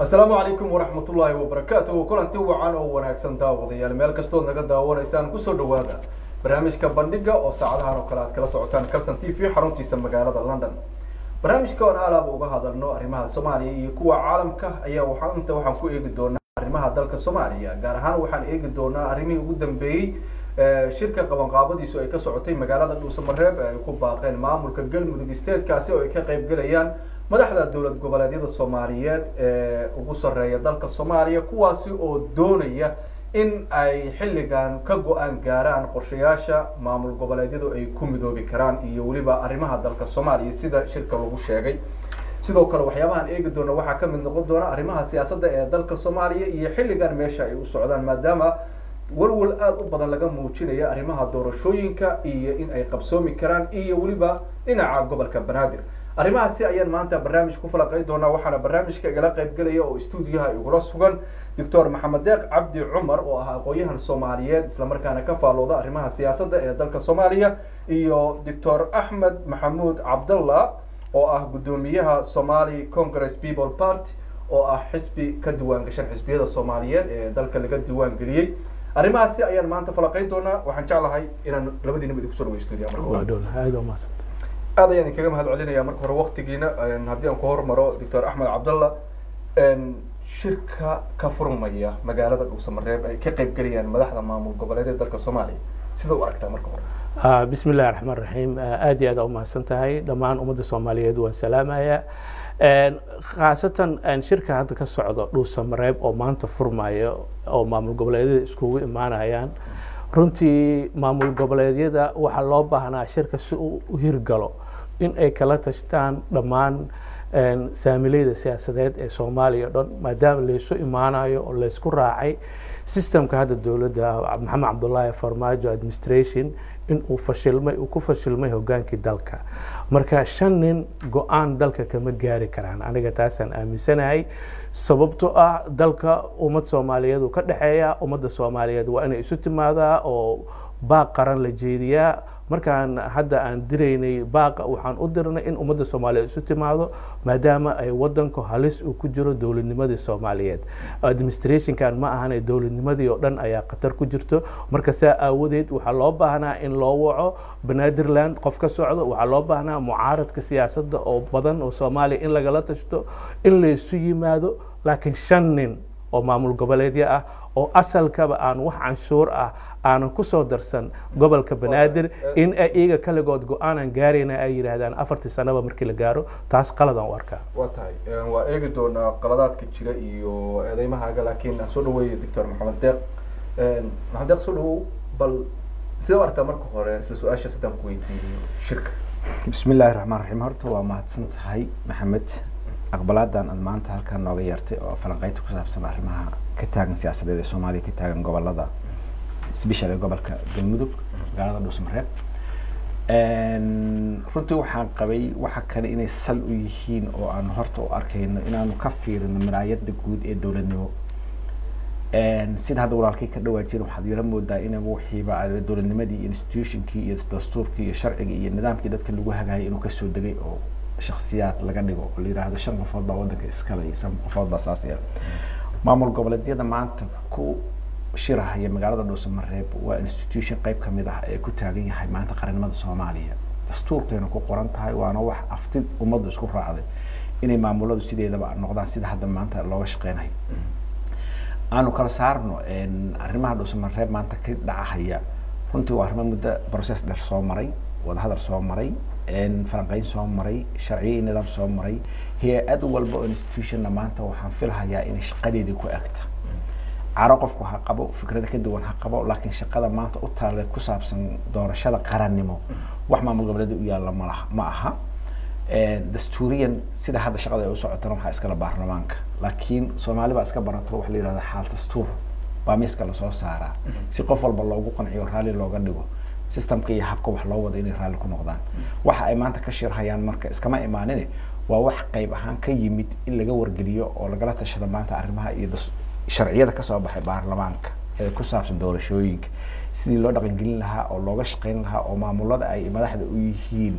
asalaamu calaykum waraxmatullaahi wabarakaatuhu kulanti wacan oo wanaagsan daawadayaal meel kastood naga daawanaysaan kusoo dhawaada barnaamijka bandhiga oo saacadahan oo kale aad kala socotaan calson t v xaruntiisa magaalada london barnaamijka oon alaaba uga hadalno arrimaha soomaaliya iyo kuwa caalamka ayaa waxaa inta waxaan ku eegi doonaa arrimaha dalka soomaaliya gaar ahaan waxaan eegi doonaa arrimihii ugu dambeeyey shirka qabanqaabadiisu ay ka socotay magaalada dhuusamareeb ee ay ku baaqeen maamulka galmudug stateskaasi oo ay ka qayb galayaan madaxda dowlad goboleedyada soomaaliyeed ee ugu sarreeya dalka soomaaliya kuwaasi oo doonaya in ay xilligan ka go-aan gaaraan qorshayaasha maamul goboleedyadu ay ku midoobi karaan iyo weliba arrimaha dalka soomaaliya sida shirka lagu sheegay sidoo kale waxyaabahaan eegi doona waxaa kamid noqon doona arrimaha siyaasadda ee dalka soomaaliya iyo xilligan meesha ay u socdaan maadaama walwal aada u badan laga muujinaya arrimaha doorashooyinka iyo in ay qabsoomi karaan iyo weliba dhinaca gobolka banaadir arrimahaasi ayaan maanta barnaamij ku falaqay doonaa waxaana barnaamijka igala qaybgelaya oo stuudiyaha igula sugan doctor maxamed deeq cabdi cumar oo ah aqoon-yahan soomaaliyeed islamarkaana ka faalooda arrimaha siyaasadda ee dalka soomaaliya iyo doctor axmed maxamuud cabdallah oo ah guddoomiyaha somali congress people party oo ah xisbi ka diwaan gashan xisbiyada soomaaliyeed ee dalka laga diwaan geliyey arrimahaasi ayaan maanta falaqayn doonaa waxaan jeclahay inaan labadiinaba idinku soo dhaweyo stuudiyaha marka aad ayaan idinkaga mahad celinaya marka hore waktigiina haddii aan ku hormaro doctor axmed cabdallah shirka ka furmaya magaalada dhuusamareeb ay ka qayb gelayaan madaxda maamul goboleedyada dalka soomaaliya sida u aragtaa marka hore bismi illahi raxmaan raxiim aad iyo aad aa umahadsan tahay dhammaan ummadda soomaaliyeed waan salaamaya khaasatan shirka hadda ka socdo dhuusamareeb oo maanta furmaya oo maamul goboleedyada iskugu imaanayaan runtii maamul goboleedyada waxaa loo baahnaa shirka si uu u hirgalo in ay kala tashtaan dhammaan saamileyda siyaasadeed ee soomaaliya o dhan maadaama laysu imaanayo oo laysku raacay systemka hadda dowladda maxamed cabdullaahi farmaajo administration in uu fashilmay uu ku fashilmay hogaankii dalka marka shan nin go-aan dalka kama gaari karaan aniga taasaan aaminsanahay sababto ah dalka ummad soomaaliyeed uu ka dhexeeya ummadda soomaaliyeed waa inay isu timaadaa oo baaq qaran la jeediyaa markaan hadda aan diraynay baaqa waxaan u dirnay in ummadda soomaaliyeed isu timaado maadaama ay wadanku halis uu ku jiro dowladnimadii soomaaliyeed administrationkan ma ahana dowladnimadii oo dhan ayaa khatar ku jirto marka saa aawadeed waxaa loo baahnaa in loo waco banaadirland qof ka socdo waxaa loo baahnaa mucaaradka siyaasadda oo badan oo soomaaliya in lagala tashto in laysu yimaado laakiin shan nin oo maamul goboleedyo ah oo asalkaba aan wax canshuur ah aanan kusoo darsan gobolka banaadir in ay iyaga kaligood go-aanan gaarayna ay yidhaahdaan afartii sanaba markii la gaaro taas qaladaan u arkaa waa tahay waa eegi doonaa qaladaadka jira iyo eedeymahaaga laakiin aan soo dhaweeyo doctor maxamed deeq maxamed deeq soo dhawow bal sidee u aragtaa marka hore isla su-aasha haddaan ku weydiiyo shirka bismi illaahi raxmaan raxiim horta waa mahadsan tahay maxamed aqbalaadan aad maanta halkaan nooga yeertay oo falanqeynta ku saabsan arrimaha ka taagan siyaasadeed ee soomaaliya ka taagan gobolada special ee gobolka galmudug magaalada dhuusmareeb runtii waxaan qabay waxa kale inay sal u yihiin oo aan horta u arkayno inaanu ka fiirino miraayada guud ee dowladnimo sida hadda walaalkii ka dhawaa jira waxaad yara moodaa in wixiiba dowladnimadii iyo institutionkii iyo dastuurkii iyo sharcigii iyo nidaamkii dadka lagu hagayay inuu kasoo degay oo shaksiyaad laga dhigo oo la yidhaahdo shan qofood baa wadanka iskale iyo shan qofood baa saas yar maamul goboleedyada maanta ku shirahaya magaalada dhuusamareeb waa institution qeyb kamid ah ee ku taagan yahay maanta qarannimada soomaaliya dastuurkeena ku qoran tahay waana wax afti ummaddu isku raacday inay maamuladu sideedaba noqdaan sida hadda maanta looga shaqeynayo aanu kala saarno arrimaha dhuusamareeb maanta ka dhacahaya runtii waa arrimo muddo process dheer soo maray wadahadal soo maray falanqeyn soo maray sharciyo iyo nidaam soo maray hay-ad walba oo institutionna maanta waxaan filahayaa inay shaqadeedii ku egta caro qofku ha qabo fikrada ka duwan ha qabo laakiin shaqada maanta u taaleed ku saabsan doorashada qarannimo wax maamul goboleeda u yaalla malaha ma aha dastuuriyan sida hadda shaqada ay u socotana waxaa iskala baarlamaanka laakiin soomaali baa iska barato waxa la yihahda xaal dastuur baa miiska lasoo saaraa si qof walba loogu qanciyo raalli looga dhigo systemka iyo habka wax loo wado inay raalli ku noqdaan waxa ay maanta ka shirhayaan marka iskama imaanin waa wax qayb ahaan ka yimid in laga wargeliyo oo lagala tashado maanta arrimaha iyo sharciyada kasoo baxay baarlamaanka ee ku saabsan doorashooyinka sidii loo dhaqangelin lahaa oo looga shaqeyn lahaa oo maamulada ay madaxda u yihiin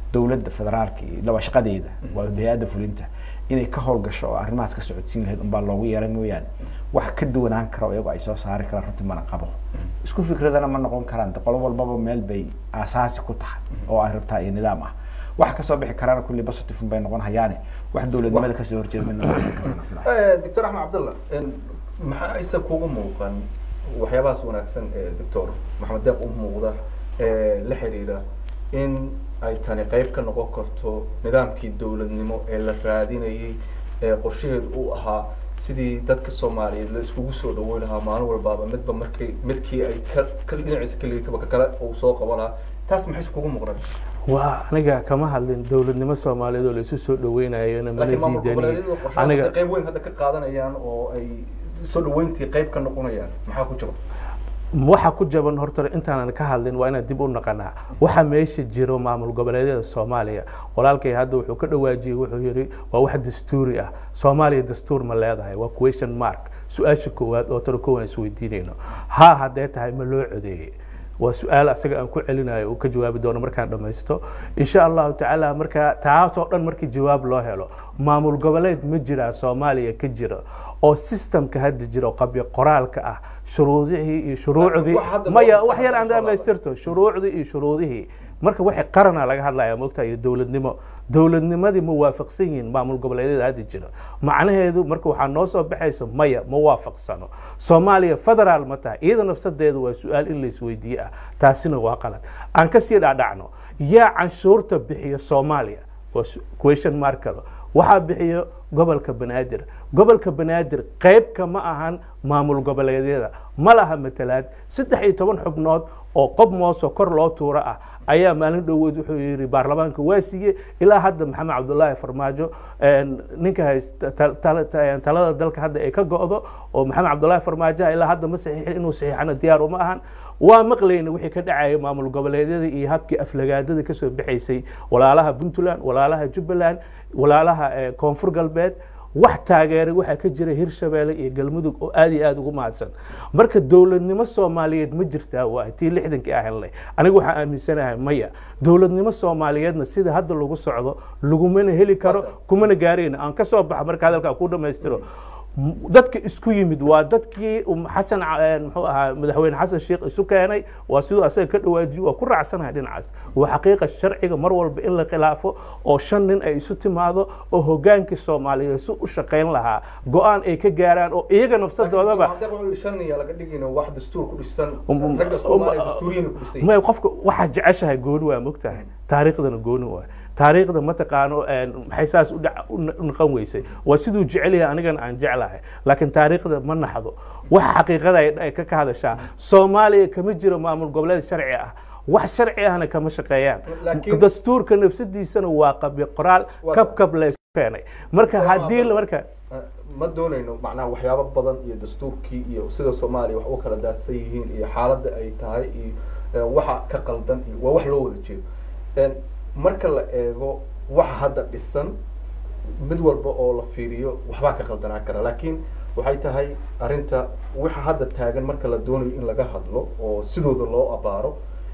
dowladda federaalka iyo laba shaqadeeda waa hay-adda fulinta inay ka howlgasho oo arrimahaas ka socodsiin lahayd unbaa loogu yeeray mooyaane wax ka duwanaan kara oo iyagu ay soo saari karaan runtii mana qabo isku fikradana ma noqon karaan de qolo walbaba meel bay aasaasi ku tahay oo ay rabtaa iyo nidaam ah wax kasoo bixi karaan kulli positive bay noqon hayaane wax dowladnimada kasoo horjeeda midna ma noqon karaan doctor axmed cabdalla maxaa aysan kugu muuqan waxyaabahaas wanaagsan ee doctor maxamed deeq u muuqda ee la xiriira in ay tani qeyb ka noqon karto nidaamkii dowladnimo ee la raadinayay ee qorshaheedu uu ahaa sidii dadka soomaaliyeed la iskugu soo dhaweyn lahaa maalin walbaaba midba markay midkii ay ka ka dhinaciisa ka liitaba ka kale uu soo qaban lahaa taas maxayse kugu muuqdan waa aniga kama hadlin dowladnimo soomaaliyeed oo laisu soo dhaweynayona mana laakiin maamul diidani goboleedyadu qorshaha aniga hadda qeyb weyn hadda ka qaadanayaan oo ay soo dhaweyntii qeyb ka noqonayaan maxaa ku jira waxa ku jaban horta intaanan ka hadlin waa inaan dib u naqanaa waxa meesha jiro maamul goboleedyada soomaaliya walaalkay hadda wuxuu ka dhawaajiyey wuxuu yihi waa wax dastuuri ah soomaaliya dastuur ma leedahay waa question mark su-aasha koowaad oo tara koowan isweydiinayno ha haddee tahay ma loo codeeyey waa su-aal asaga aan ku celinayo uu ka jawaabi doono markaan dhamaysto insha allahu tacaala markaa taasoo dhan markii jawaab loo helo maamul goboleed ma jiraa soomaaliya ka jira oo systemka hadda jira oo qabyo qoraalka ah shuruudihii iyo shuruucdii wax hadda maya loo wax yar aan soo laabay. dhamaystirto shuruucdii iyo shuruudihii marka waxay qarana laga hadlaya moogta iyo dowladnimo dowladnimadii ma waafaqsan yihiin maamul goboleedyada hadda jira macnaheedu marka waxaa noo soo baxaysa maya ma waafaqsano soomaaliya federaal ma tahay iyada nafsadeedu waa su-aal in la isweydiiye ah taasina waa qalad aan kasii dhacdhacno yaa canshuurta bixiya soomaaliya waa su- question mark kale waxaa bixiyo gobolka banaadir gobolka banaadir qeybka ma ahan maamul goboleedyada ma laha matalaad saddex iyo toban xubnood oo qob moosoo kor loo tuuro ah ayaa maalin dhoweed wuxuu yihi baarlamaanka waa siiye ilaa hadda maxamed cabdullaahi farmaajo een, ninka haysta tal- tal- ta- talada dalka hadda ay ka go'do oo maxamed cabdullaahi farmaajo ah ilaa hadda ma saxiixin inuu saxiixana diyaar uma ahan waa maqlayna wixii ka dhacaya maamul goboleedyada iyo habkii aflagaadada kasoo bixaysay walaalaha puntland walaalaha jubbaland walaalaha eh, koonfur galbeed wax taageeray waxaa ka jira hirshabeelle iyo galmudug oo aad iyo aad ugu mahadsan marka dowladnimo soomaaliyeed ma jirtaa waa tii lixdankii ah helnay anigu waxaan aaminsanahay maya dowladnimo soomaaliyeedna sida hadda lagu socdo lagumana heli karo kumana gaarayna aan kasoo baxa marka hadalkaa ku dhamaystiro dadka isku yimid waa dadkii um xasan ca- eh, muxuu ahaa madaxweyne xasan sheekh isu keenay waa siduu asaga ka dhawaajiyo waa ku raacsanahay dhinacaas waa xaqiiqa sharciga mar walba in la khilaafo oo shan nin ay isu timaado oo hogaankii soomaaliyeed si u shaqayn lahaa go-aan ay ka gaaraan oo iyaga nafsadoodaba Laakiin wuxuu yidhi shan iyo laga dhigina wax dastuur ku dhisan Um, um, ragga Soomaaliya um, dastuuriyana ku dhisan may qofka waxaa jeceshahay gooni waa mogtahay taariikhdana gooni waa taariikhda mataqaano een, maxay saas u dhac- u na- u naqan weysay waa siduu jecel yahay anigana aan jeclahay laakiin taariikhda ma naxdo waxa xaqiiqada ay ay ka ka hadashaa soomaaliya kama jiro maamul goboleed sharci ah wax sharci ahna kama shaqeeyaan Laakiin- dastuurka nafsadiisana waa qabyo qoraal Waa- kab kab la isku keenay marka haddii la- marka ma doonayno macnaha waxyaabo badan iyo dastuurkii iyo sida soomaaliya wax u kala daadsan yihiin iyo xaaladda ay tahay iyo eh, waxa ka qaldan iyo waa wax loo wada jeedo En, marka la eego waxa hadda dhisan mid walba oo la fiiriyo waxbaa ka qaldanaa kara laakiin waxay tahay arrinta waxa hadda taagan marka la doonayo in laga hadlo oo sidooda loo abaaro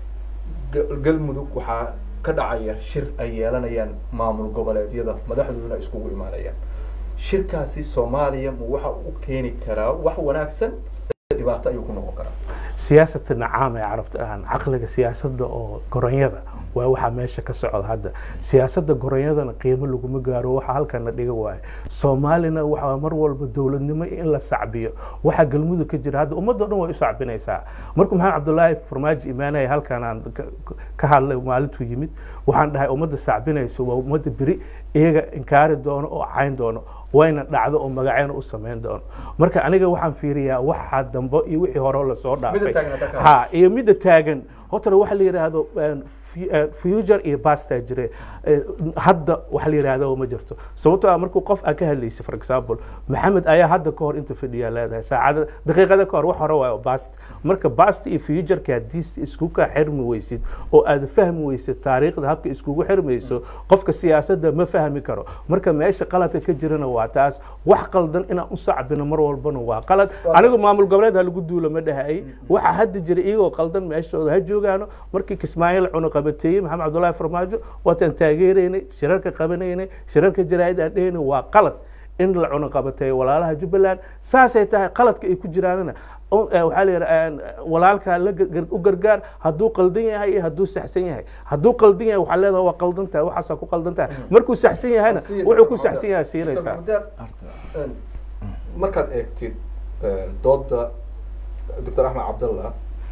Gal- galmudug waxaa ka dhacaya shir ay yeelanayaan maamul goboleedyada madaxdooduna iskugu imaanayaan shirkaasi soomaaliya ma waxa u keeni karaa wax wanaagsan dhibaato ayuu ku noqon karaa siyaasata nacaam ee carabta ahaan caqliga siyaasadda oo goronyada waa waxaa meesha ka socda hadda siyaasadda goronyadana qiimo laguma gaaro waxa halkana dhiga waaye soomaalina waxaa mar walba dowladnimo in la sacbiyo waxaa galmudug ka jira hadda ummadda dhan way u sacbinaysaa markuu maxamed cabdullaahi farmaajo imaanaya halkan aan ka- ka hadlay maalintuu yimid waxaan dhahay ummadda sacbinayso waa ummadda beri iyaga inkaari doono oo cayn doono wayna dhacdo oo magacayna u samayn doono marka aniga waxaan fiiriyaa waxa dambo iyo wixii hore lasoo dhaafay taagan hadda ka ha iyo midda taagan horta waxa la yidhaahdo een, fu- eh, future iyo pasta jire Eh, hadda waxa la yidhaahdo ma jirto sababtoo ah markuu qof aa ka hadlaysa for example maxamed ayaa hadda ka hor inta fadhiyaa leedahay saacada daqiiqada ka hor wax hore waayo bast marka bast iyo futureka haddii isku ka xirmi weysid oo aad fahmi weysid taariikhda habka iskugu xirmayso qofka siyaasadda ma fahmi karo marka meesha qaladka ka jirana waa taas wax qaldan inaan u sacbino mar walbana waa qalad anigu maamul goboleed ha lagu duulo ma dhahay waxa hadda jira iyagoo qaldan meeshooda ha jooga sugaano markii kismaayo la cunaqabateeyey maxamed cabdullaahi farmaajo waataan taageeraynay shirarka qabanaynay shirarka jaraa'id aan dhehaynay waa qalad in la cunaqabateeyo walaalaha jubbaland saasay tahay qaladka ay ku jiraanna waxaa la yidhaha walaalkaa la u gargaar hadduu qaldan yahay iyo hadduu saxsan yahay hadduu qaldan yahay waxaa leedahay waa qaldan tahay waxaasaa ku qaldan tahay markuu saxsan yahayna wuxuu ku saxsan yahay siinaysaa markaad eegtid dooda doctor axmed cabdallah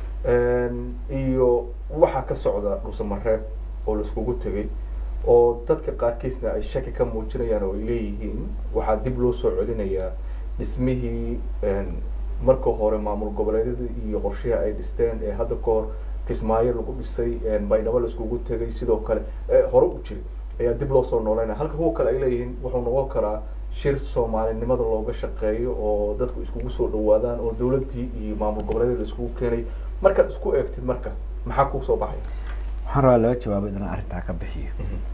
iyo waxaa ka socda dhuusamareeb oo laiskugu tegay oo dadka qaarkiisna ay shaki ka muujinayaan oo ay leeyihiin waxaa dib loo soo celinayaa dhismihii marka hore maamul goboleedyada iyo qorshaha ay dhisteen ee hadda ka hor kismaayo lagu dhisay baydhabo laiskugu tegay sidoo kale hore u jiray ayaa dib loo soo nooleynaya halka kuwa kale ay leeyihiin wuxuu noqon karaa shir soomaalinimada looga shaqeeyo oo dadku iskugu soo dhawaadaan oo dawladdii iyo maamul goboleedyada la iskugu keenay markaad isku eegtid marka maxaa kuu soo baxay waxaan rabaa laba jawaabo inaan arrintaa ka bixiyo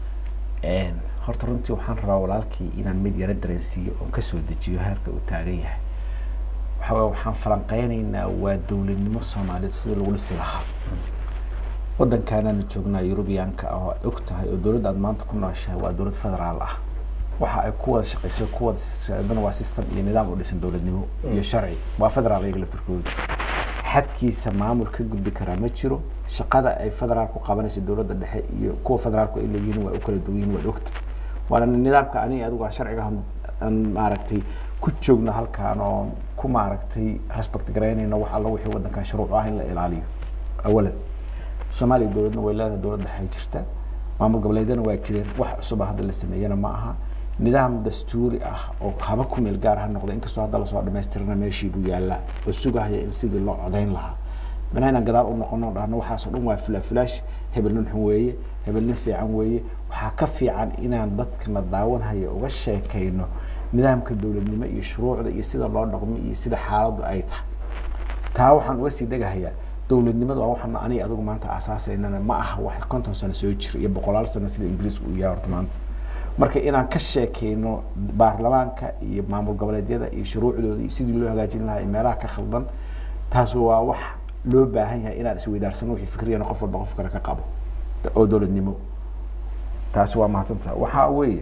horta runtii waxaan rabaa walaalkii inaan mid yaro dareensiiyo oon kasoo dejiyo heerka uu taagan yahay waxaa waxaan falanqeynaynaa waa dowladnimo soomaaliyeed sida lagu dhisi lahaa waddankaanaanu joognaa yurubiyaanka ah oo og tahay oo dowladda aad maanta ku nooshahay waa dowlad federaal ah waxa ay ku wada shaqeyso ku wada socdana waa system iyo nidaam u dhisan dowladnimo iyo sharci waa federaal iyaga laftirkooda xadkiisa maamul ka gudbi karaa ma jiro shaqada ay federaalku qabanayso dowladda dhexe iyo kuwa federaalku ay leeyihiin waa u kala duwan yihiin waad ogta waana nidaamka aniga adigu aan sharciga aan maaragtay ku joogno halkaan oo ku maaragtay respect garaynayno wax alla wixii waddankan shuruuc ah in la ilaaliyo awalan soomaaliya dowladna way leedahay dowlad dhexe jirta maamul goboleedyana waa jireen wax cusuba hadda la sameeyana ma aha nidaam dastuuri ah oo haba ku meel gaar ha noqda inkastoo hadda lasoo dhamaystirana meeshii buu yaallaa oo sugahaya in sidii loo codayn lahaa mana inaan gadaal u noqono dhahno waxaasoo dhan waa fulaafulaash hebel nin xun weeye hebel nin fiican weeye waxaa ka fiican inaan dadkana daawanhaya uga sheekayno nidaamka dowladnimo iyo shuruucda iyo sida loo dhaqmo iyo sida xaaladdu ay tahay taa waxaan uga sii degahayaa dowladnimadu waa waxaan aniga adigu maanta asaasaynana ma aha wax konton sano soo jira iyo boqolaal sano sida ingiriisku uu yahay horta maanta marka inaan ka sheekeyno baarlamaanka iyo maamul goboleedyada iyo shuruucdooda iyo sidii loo hagaajin lahaa iyo meelaha ka khaldan taas waa wax loo baahan yahay inaan isweydaarsano wixii fikriyana qof walba qof kale ka qabo oo dowladnimo taasi waa mahadsanta waxaa weeye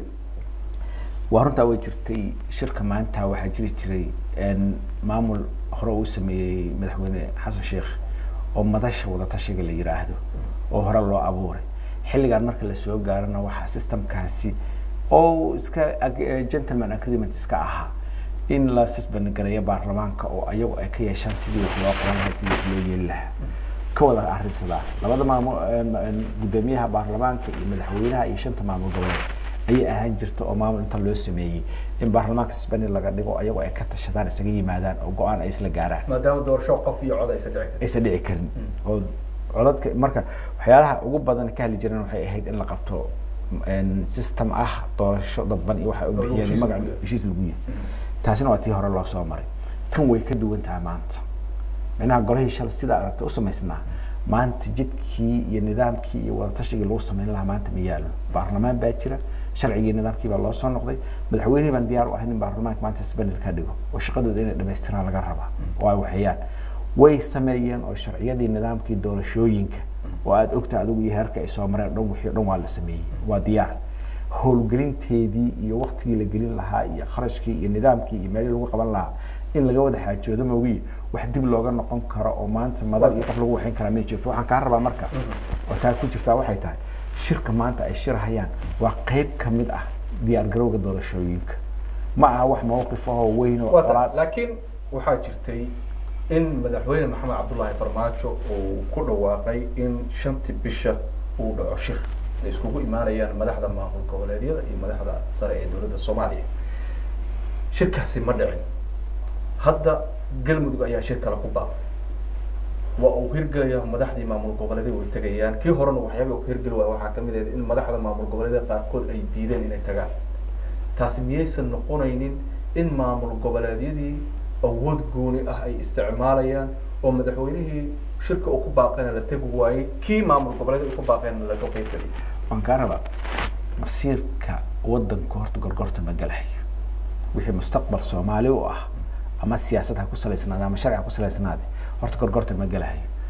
waa runtaa way jirtay shirka maanta waxaa jiri jiray maamul hore uu sameeyey madaxweyne xasan sheekh oo madasha wadatashiga la yiraahdo oo hore loo abuuray xilligan marka lasoo gaarana waxaa systemkaasi oo iska gentleman agreement iska ahaa in la sisban gareeyo baarlamaanka oo ayagu ay ka yeeshaan sidii wax loo qaban lahaa sidii wax loo yeeli lahaa ka wada arrinsadaa labada maamul guddoomiyaha baarlamaanka iyo madaxweynaha iyo shanta maamul goboleed ayay ahaan jirta oo maamul inta loo sameeyey in baarlamaanka sisbani laga dhigo ayagu ay ka tashadaan isaga yimaadaan oo go-aan ay isla gaaraan maadaama doorasho qof iyo cod aysan dhici karin aysan dhici karin oo codadka marka waxyaalaha ugu badan ka hadli jireen waxay ahayd in la qabto system ah doorasho dadban iyo waxa u bixiyeen magac heshiis lagu yahay taasina waa tii hore loo soo maray tan way ka duwan tahay maanta micnaha golahii shalay sidaa aragta u samaysnaa maanta jidkii iyo nidaamkii iyo wadatashigai lagu sameyn lahaa maanta ma yaalo baarlamaan baa jira sharcigii nidaamkii baa loo soo noqday madaxweynihii baan diyaar u ahayn in baarlamaanka maanta sbanel ka dhigo oo shaqadooda inay dhamaystiraan laga rabaa oo ay waxeeyaan way sameeyeen oo sharciyadii nidaamkii doorashooyinka oo aada ogta adigu iyo heerka ay soo mareen dhan wixii o dhan waa la sameeyey waa diyaar howlgelinteedii iyo waktigii la gelin lahaa iyo kharashkii iyo nidaamkii iyo meelihii lagu qaban lahaa in laga wada xaajoodo moogiye wax dib looga noqon karo oo maanta madal iyo qof lagu waxayn karaa ma jirto waxaan kaa rabaa marka oo taa ku jirtaa waxay tahay shirka maanta ay shirhayaan waa qeyb kamid ah diyaar garowga doorashooyinka ma aha wax mawqif ahoo weyn oo laakiin waxaa jirtay in madaxweyne maxamed cabdullaahi farmaajo uu ku dhawaaqay in shantii bisha uu dhaco shir ay iskugu imaanayaan madaxda maamul goboleedyada iyo madaxda sare ee dowladda soomaaliya shirkaasi ma dhicin hadda galmudug ayaa shir kale ku baaqay waa uu hirgelaya madaxdii maamul goboleedyada way tegayaan kii horena waxyaaba uu hirgeli waaya waxaa kamid ahayd in madaxda maamul goboleedyada qaarkood ay diideen inay tagaan taasi miyaysan noqonaynin in maamul goboleedyadii awood gooni ah ay isticmaalayaan oo madaxweynihii shirka uu ku baaqayna la tegi waayey kii maamul goboleedyada uu ku baaqayna laga qeyb geliy waan kaa rabaa masiirka wadanka horta gorgorta ma galahayo wixii mustaqbal soomaali u ah ama siyaasad ha ku salaysnaade ama sharci ha ku salaysnaade horta gorgorta ma galahayo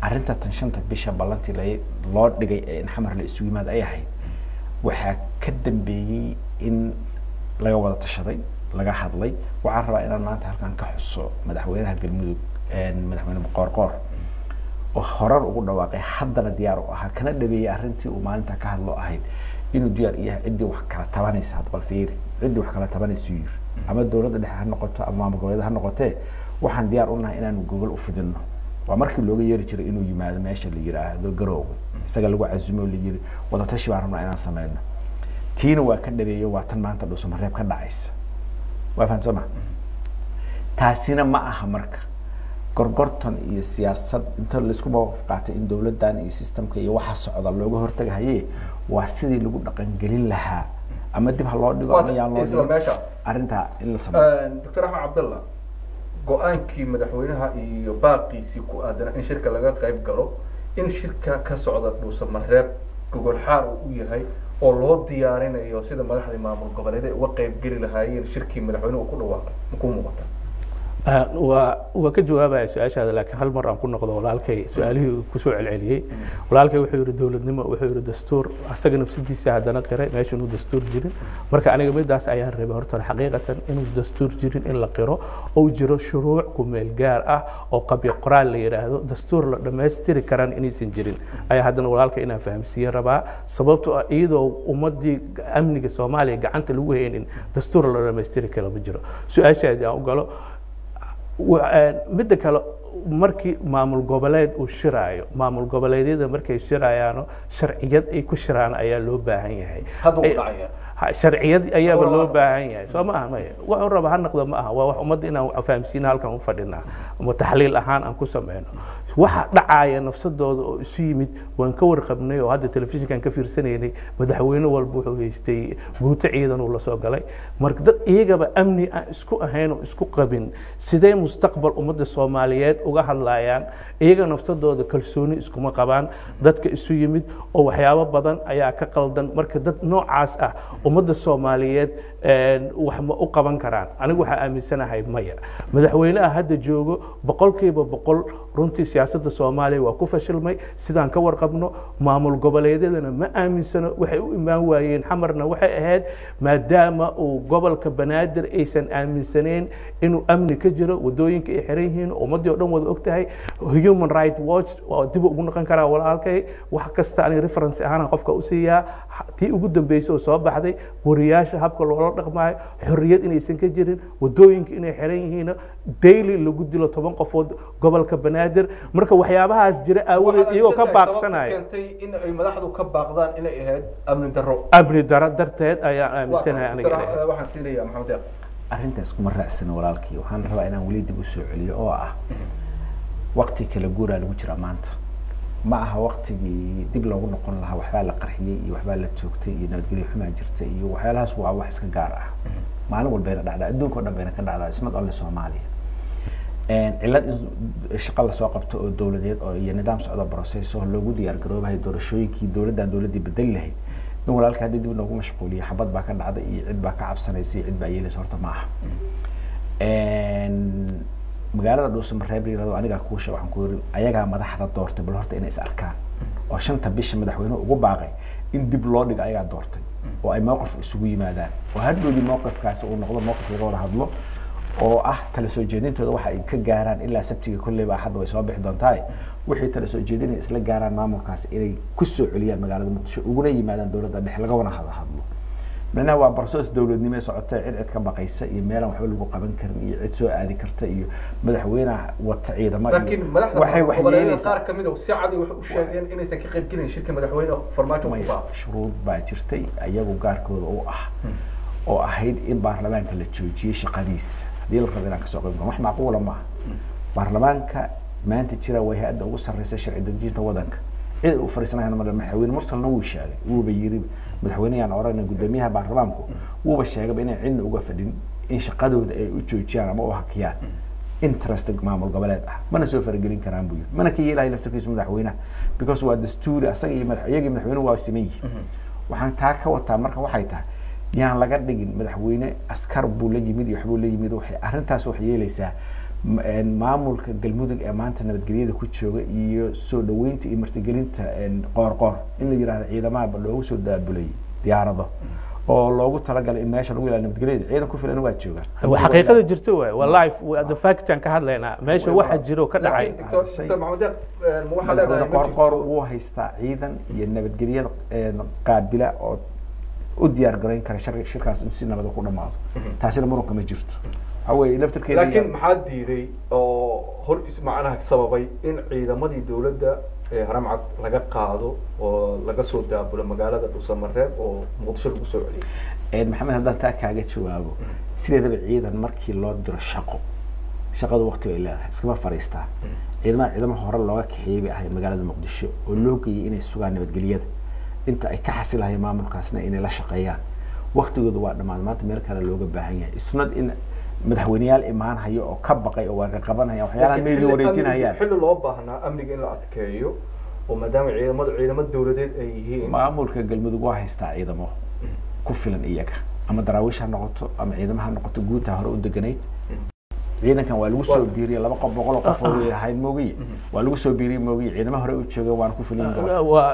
arrinta tan shanta bisha ballantii la loo dhigay ee in xamar la isugu yimaad ay ahayd waxaa ka dambeeyey in laga wada tashaday laga hadlay waxaan rabaa inaan maanta halkan ka xuso madaxweynaha galmudug madaxweyne qoorqoor oo horar ugu dhawaaqay haddana diyaar u ahaa kana dhabeeyey arrintii uu maalinta ka hadlo ahayd inuu diyaar u yahay ciddii wax kala tabanaysa hadda bal fiiri ciddii wax kala tabanaysa yiri ama dowladda dhexe ha noqoto ama maamul goboleed ha noqotee waxaan diyaar u nahay inaanu gogol u fidinno waa markii looga yeeri jiray inuu yimaado meesha la yiraahdo garoowe isaga lagu casumo la yiri wadatashi baan rabnaa inaan sameyno tiina waa ka dhabeeyo waa tan maanta dhuusamareeb ka dhacaysa waa fahan soo ma taasina ma aha marka gorgortan iyo siyaasad inta laisku mawaqif qaatay in dowladdan iyo systemka iyo waxa socda looga hortagahaye waa sidii lagu dhaqangelin lahaa ama dib ha loo dhigo ama yaan loo isla dhigin meeshaas arrintaa in la sameeyo doctor axmed cabdalla go-aankii madaxweynaha iyo baaqiisii ku aadanaa in shirka laga qayb galo in shirka ka socda dhuusamareeb gogol xaar uu u yahay oo loo diyaarinayo sida madaxdii maamul goboleed ay uga qayb geli lahaayeen shirkii madaxweynuhu ku dhawaaqay ma ku muuqata waa waa ka jawaabaya su-aashaada laakiin hal mar aan ku noqdo walaalkay su-aalihii uu kusoo celceliyey walaalkay wuxuu yihi dowladnimo wuxuu yihi dastuur asaga nafsadiisa haddana qiray meesha inuu dastuur jirin marka aniga midaas ayaan rabay horta hore xaqiiqatan inuu dastuur jirin in la qiro oo jiro shuruuc ku meel gaar ah oo qabyo qoraal la yidhaahdo dastuur la dhammaystiri karaan inaysan jirin ayaa haddana walaalka inaan fahamsiiye rabaa sababtoo ah iyadoo ummadii amniga soomaaliya gacanta lagu haynin dastuur la dhammaystiri kara ma jiro su-aashaadii aan u galo midda kale markii maamul goboleed uu shiraayo maamul goboleedyada markay shirayaano sharciyad ay ku shiraan ayaa loo baahan yahay hadda uu dhacaya Ha- sharciyad ayaaba Waa- loo baahan yahay soo ma aha maya wuxuu raba ha noqdo ma aha waa wax ummadda inaan fahamsiina halkan u fadhinaa ama taxliil ahaan aan ku sameyno waxa dhacaya nafsadooda oo isu yimid waan ka warqabnay oo hadda telefishinkan ka fiirsanaynay madaxweyne walba wuxuu haystay guuto ciidan uu la soo galay marka dad iyagaba amni aan isku ahayn oo isku qabin sidee mustaqbal ummadda soomaaliyeed uga hadlayaan iyaga nafsadooda kalsooni iskuma qabaan dadka isu yimid oo waxyaabo badan ayaa ka qaldan marka dad noocaas ah ummadda soomaaliyeed wax ma u qaban karaan anigu waxaa aaminsanahay maya madaxweynaha hadda joogo boqolkiiba boqol runtii siyaasadda soomaaliya waa ku fashilmay sidaan ka warqabno maamul goboleedyadana ma aaminsano waxay u imaan waayeen xamarna waxay ahayd maadaama uu gobolka banaadir aysan aaminsaneyn inuu amni ka jiro wadooyinka ay xiran yihiin ummaddii o dhan wada og tahay human right watch waa dib ugu noqon karaa walaalkay wax kasta aniga reference ahaan qofka u siiyaa tii ugu dambeysay oo soo baxday wariyaasha habka loola dhaqmaayo xorriyad inaysan ka jirin wadooyinka inay xiran yihiin daily lagu dilo toban qofood gobolka banaadir marka waxyaabahaas jira aawadeed iyagoo ka baaqsanaya keentay in ay madaxdu ka baaqdaan inay ahayd amni darro amni daro darteed ayaan aaminsanahay aniga inay ahayd. waxaan siinayaa maxamed yaaq arrintaas kuma raacsana walaalkii waxaan rabaa inaan weli dib u soo celiyo oo ah waqti kala guuraa lagu jiraa maanta ma aha waqtigii dib loogu noqon lahaa waxbaa la qarxiyey iyo waxbaa la toogtay iyo nabadgelyo xumaa jirta iyo waxyaalahaas waa wax iska gaar ah maalin walbayna dhacdaa adduunka o dhan bayna ka dhacdaa isnad only soomaaliya cillad in shaqo lasoo qabto oo dowladeed oo iyo nidaam socda process oo loogu diyaar garoobahay doorashooyinkii dowladdan dowladdii bedeli lahayd in walaalka haddii dib noogu mashquuliyo xabad baa ka dhacday iyo cid baa ka cabsanaysa iyo cid baa yeelaysa horta ma aha magaalada dhuusamareeb la yirahdo anigaa kuusha waxaan ku yiri ayagaa madaxda doortay bal horta inay is arkaan oo shanta bisha madaxweynuhu ugu baaqay in dib loo dhigo ayagaa doortay oo ay mowqif isugu yimaadaan oo hadhowdii mowqifkaasi uu noqdo mowqif laga wada hadlo oo ah tala soo jeedintooda waxa ay ka gaaraan ilaa sabtiga kolleyba hadda way soo bixi doontaa wixii tala soo jeedinaya isla gaaraan maamulkaasi inay ku soo celiyaan magaalada muqdisho uguna yimaadaan dowladda dhexe laga wana hada hadlo macnaha waa barsoos dowladnimo ee socota cid cid ka baqaysa iyo meelaan waxba lagu qaban karin iyo cid soo aadi karta iyo madaxweynaha wata ciidamo iyo laakiin madaxda waxay wax goboleedyada yeelaysaa qaar kamid a si cadi waxay u sheegeen inaysan ka qayb gelin shirka madaxweyne farmaajo ku maya baaqay shuruud baa jirtay ayagu gaarkooda u ah oo ahayd in baarlamaanka la joojiyey shaqadiisa haddii la rabo inaan kasoo qayb galo wax macquula maaha baarlamaanka maanta jira waa hay-adda ugu sarreysa sharci dejinta wadanka cid uu fariisanayana male madaxweyne mursalna wuu sheegay wuuba yiri madaxweyneyaan orana guddoomiyaha baarlamaanku wuuba sheegaba inay cidna uga fadhin in shaqadooda ay u joojiyaan ama u hakiyaan interest maamul goboleed ah mana soo faragelin karaan buu yiri mana ka yeelahay laftarkiisu madaxweynaha because waa dastuuri asaga iyo madax iyagii madaxweynuhu waa siman yihiin waxaan taa ka wataa marka waxay tahay yaan laga dhigin madaxweyne askar buu la yimid iyo waxbuu la yimid waxay arrintaas waxay yeelaysaa ma- een, maamulka galmudug ee maanta nabadgelyada ku jooga iyo soo dhaweynta iyo martigelinta een, qoor-qoor in la yidhahdo ciidamahaba loogu soo daabulay diyaarado oo loogu talagalay in meesha lagu ilaaliyo nabadgelyada ciidan ku filan waa joogaan waa xaqiiqada jirto waay waa life waa the fact aan ka hadlaynaa meesha waxa jiro ka dhacay Laakiin Dr. Shay- Dr. Maxamed Deeq, eh, ma waxaa leedahay madaxweyne ma qoor-qoor jirto- wuu haystaa ciidan iyo nabadgelyada een, qaabila oo u diyaar garayn kara shir- shirkaas in si nabada ku dhamaado taasina muranka ma jirto waxa weeye laftirkeeda laakiin maxaa diiday oo hor is macnaha sababay in ciidamadii dowladda ee haramcad laga qaado oo laga soo daabulo magaalada dhuusamareeb oo muqdisho lagu soo celiyay Een, maxamed haddaan taa kaaga jawaabo sideedaba ciidan markii loo diro shaqo shaqadu waqti bay leedahay iskama fariistaan ciidamada ciidamo hore looga kaxeeyey bay ahayd magaalada muqdisho oo loo geeyey inay sugaan nabadgelyada inta ay ka xasilahayeen maamulkaasna inay la shaqeeyaan waqtigooda waa dhammaan maanta meel kale looga baahan yahay isnad in madaxweyneyaal imaan hayo oo ka baqay oo waaga qabanaya waxyaalaha Laakiin meydii xilli wareejinayaan amniga- xilli loo baahnaa amniga in la adkeeyo oo maadaama ciidamada ciidamo dowladeed ay yihiin maamulka galmudug waa haystaa ciidamo ku filan iyaga ama daraawiish ha noqoto ama ciidamo ha noqoto guuta hore u deganayd ciidankan waa lagu soo biiriyey laba qof boqol oo qof oo ahayd moogiye waa lagu soo biiriyey moogiye ciidamo hore u joogeen waana ku filan yihiin waa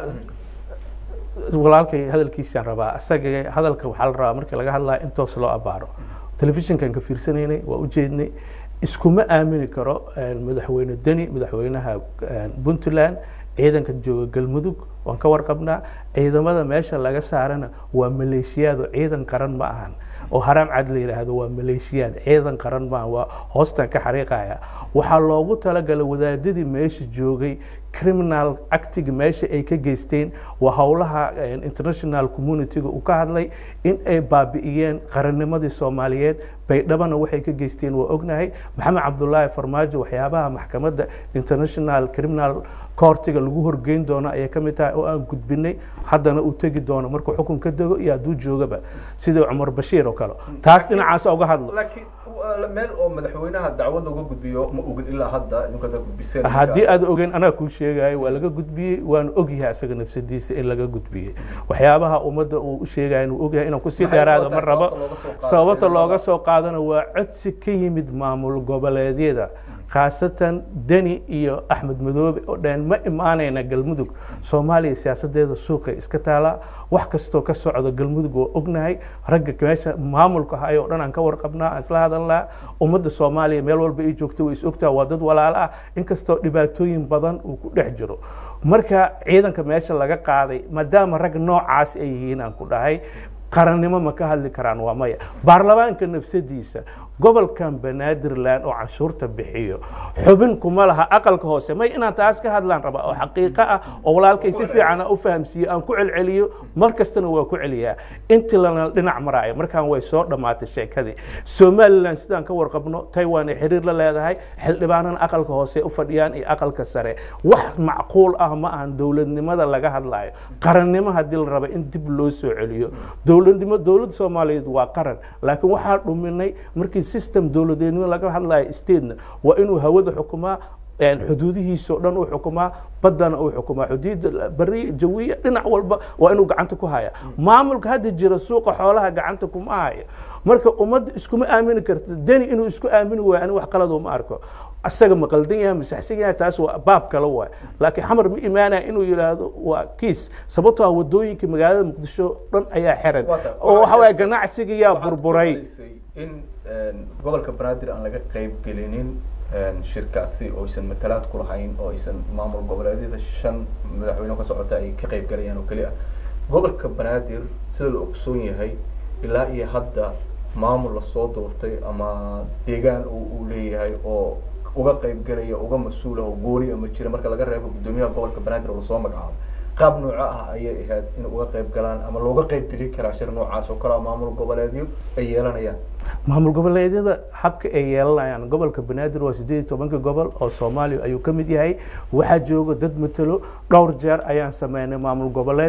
walaalkay hadalkiisaan rabaa isaga hadalka waxaa la rabaa markii laga hadlaya in toos loo abaaro telefishinkan ka fiirsanaynay waa ujeednay iskuma aamini karo een, madaxweyne deni madaxweynaha een, puntland ciidanka jooga galmudug waan ka warqabnaa ciidamada meesha laga saarana waa maleeshiyaad oo ciidan qaran ma ahan oo haraam cad la yidhaahdo waa maleeshiyaad ciidan qaran ma ahan waa hoostan ka xariiqaya waxaa loogu talagalay wadaadadii meesha joogay criminal actiga meesha ay ka geysteen waa howlaha eh, international communityga uu ka hadlay in ay baabi'iyeen qarannimadii soomaaliyeed baydhabana waxay ka geysteen waa ognahay maxamed cabdulaahi farmaajo waxyaabaha maxkamadda international criminal courtiga lagu horgeyn doono ayay ka mid tahay oo aan gudbinay haddana uu tegi doono markuu xukun ka dego iyo hadduu joogaba sida cumar bashiir oo kale taas dhinacaas uga hadlo laakiin waa meel oo madaxweynaha dacwad looga gudbiyo ma ogin ilaa hadda idinka hadda gudbiseen haddii aad ogeyn anaa kuu sheegayo waa laga gudbiyey waan ogyahay asaga nafsadiisa in laga gudbiyey waxyaabaha ummadda uu u sheegaya inuu ogyahay inaan kusii Maxay dheeraado wadaa ma rabo sababta looga soo qaado sababta looga ciidamada? soo qaadana waa codsi ka yimid maamul goboleedyada khaasatan deni iyo axmed madoobe oo dhan ma imaanayna galmudug soomaaliya siyaasadeeda suuqay iska taalaa wax kastoo ka socda galmudug waa ognahay ragga meesha maamulka ahay oo dhan aan ka warqabnaa aan isla hadalnaa ummadda soomaaliya meel walba ay joogto way is ogtaha waa dad walaalo ah inkastoo dhibaatooyin badan uu ku dhex jiro marka ciidanka meesha laga qaaday maadaama rag noocaas ay yihiin aan ku dhahay qarannimo ma ka hadli karaan waa maya baarlamaanka nafsadiisa gobolkan banaadirland oo canshuurta bixiyo xubin kuma laha aqalka hoose may inaan taas ka hadlaan rabaa oo xaqiiqo ah oo walaalkay si fiican aan u fahamsiiyo aan ku celceliyo mar kastana waa ku celiyaa intii lana dhinac maraayo markaan way soo dhammaatay sheekadii somaliland sidaan ka warqabno taiwan ay xiriir la leedahay xildhibaanana aqalka hoose u fadhiyaan iyo aqalka sare wax macquul ah ma ahan dowladnimada laga hadlayo qarannimo haddii la raba in dib loo soo celiyo dowladnimo dowladda soomaaliyeed waa qaran laakiin waxaa dhuminay markii system dowladeednimo laga hadlayo statena waa inuu hawada xukumaa een xuduudihiisa oo dhan uu xukumaa baddana uu xukumaa xuduudda bari jawiya dhinac walba waa inuu gacanta ku haya maamulka hadda jira suuqa xoolaha gacanta kuma hayo marka ummadda iskuma aamini karta deni inuu isku aamini waayo ani wax qalad uma arko asaga ma qaldan yahay masaxsan yahay taas waa baab kale waay laakiin xamar ma imaanaya inuu yidhaahdo waa kiis sababtoo ah wadooyinka magaalada muqdisho dhan ayaa xiran Waata- oo waxa waye waxaa- ganacsiga yaa Waxaad burburay ku hadlaysay in een, gobolka banaadir aan laga qayb gelinin een, shirkaasi oo aysan matalaad ku lahayn oo aysan maamul goboleedyada shan madaxweyne ka socota ay ka qayb galayaan oo keli ah gobolka banaadir sida la ogsoon yahay ilaa iyo hadda maamul lasoo doortay ama deegaan uu uu leeyahay oo uga qayb galaya uga mas-uul ah oo gooni ama jira marka laga reebo guddoomiyaha gobolka banaadir oo lasoo magacaabo qaab nooco ah ayay ahayd in uga qayb galaan ama looga qayb gelin karaa shir noocaas oo kale ah maamul goboleedyo ay yeelanayaan maamul goboleedyada habka ay yeelanayaan gobolka banaadir waa sideed iyo tobanka gobol oo soomaaliya ayuu ka mid yahay waxaa jooga dad matalo dhowr jeer ayaan sameynay maamul goboleed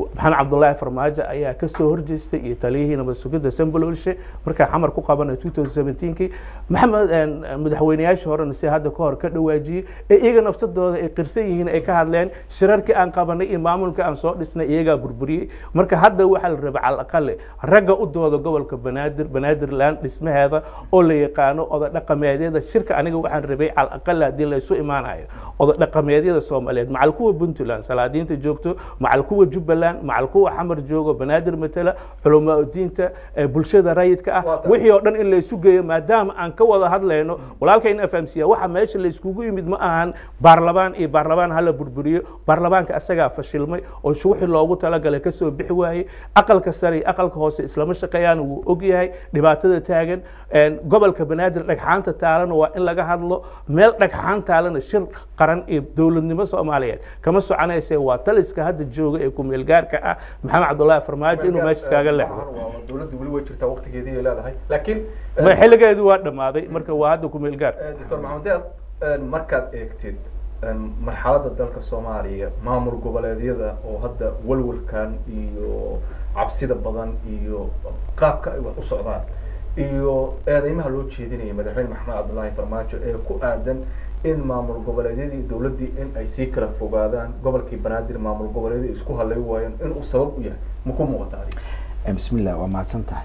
maxamed cabdullaahi farmaajo ayaa kasoo horjeestay iyo taliyihii nabad sugidda sambololshe markaa xamar ku qabanay two thousand seventeenkii maxamed madaxweyneyaashii horena si hadda ka hor ka dhawaajiyey ee iyaga naftadooda ay qirsan yihiin ay ka hadleen shirarkii aan qabanay iyo maamulka aan soo dhisnay iyagaa burburiyey marka hadda waxaa la rabay cala aqale ragga u dooda gobolka banaadir banaadirland dhismaheeda oo la yaqaano oda dhaqameedyada shirka aniga waxaan rabay cala aqale haddii laysu imaanayo oda dhaqameedyada soomaaliyeed macal kuwa puntland salaadiinta joogto macal kuwa jubbaland macal kuwa xamar joogo banaadir matala culamaa diinta bulshada rayidka ah wixii oo dhan in laysu geeyo maadaama aan ka wada hadlayno walaalkayna fahamsiya waxa meesha layskugu yimid ma ahan baarlamaan iyo baarlamaan hala burburiyo baarlamaanka asagaa fashilmay oo wixii loogu talagalay kasoo bixi waayey aqalka sare iyo aqalka hoose islama shaqeeyaan wuu og yahay dhibaatada taagan gobolka banaadir dhagxaanta taalana waa in laga hadlo meel dhagxaan taalana shir qaran iyo dowladnimo soomaaliyeed kama soconayse waa taliska hadda jooga ee kumeel gaarka ah maxamed cabdullaahi farmaajo inuu meesha iskaaga leexdo dowladda weli way jirtaa waqtigeedii ay leedahay laakiin xilligeedu waa dhammaaday marka waa hadda kumeel gaar doctor maxamed deer markaad eegtid marxaladda dalka soomaaliya maamul goboleedyada oo hadda walwalkan iyo cabsida badan iyo qaabka ay wax u socdaan iyo eedeymaha loo jeedinaya madaxweyne maxamed cabdullaahi farmaajo ee ku aadan in maamul goboleedyadii dowladdii in ay sii kala fogaadaan gobolkii banaadir maamul goboleedyadii isku halay waayeen inuu sabab u yahay ma ku muuqata adiga bismillah waa mahadsan tahay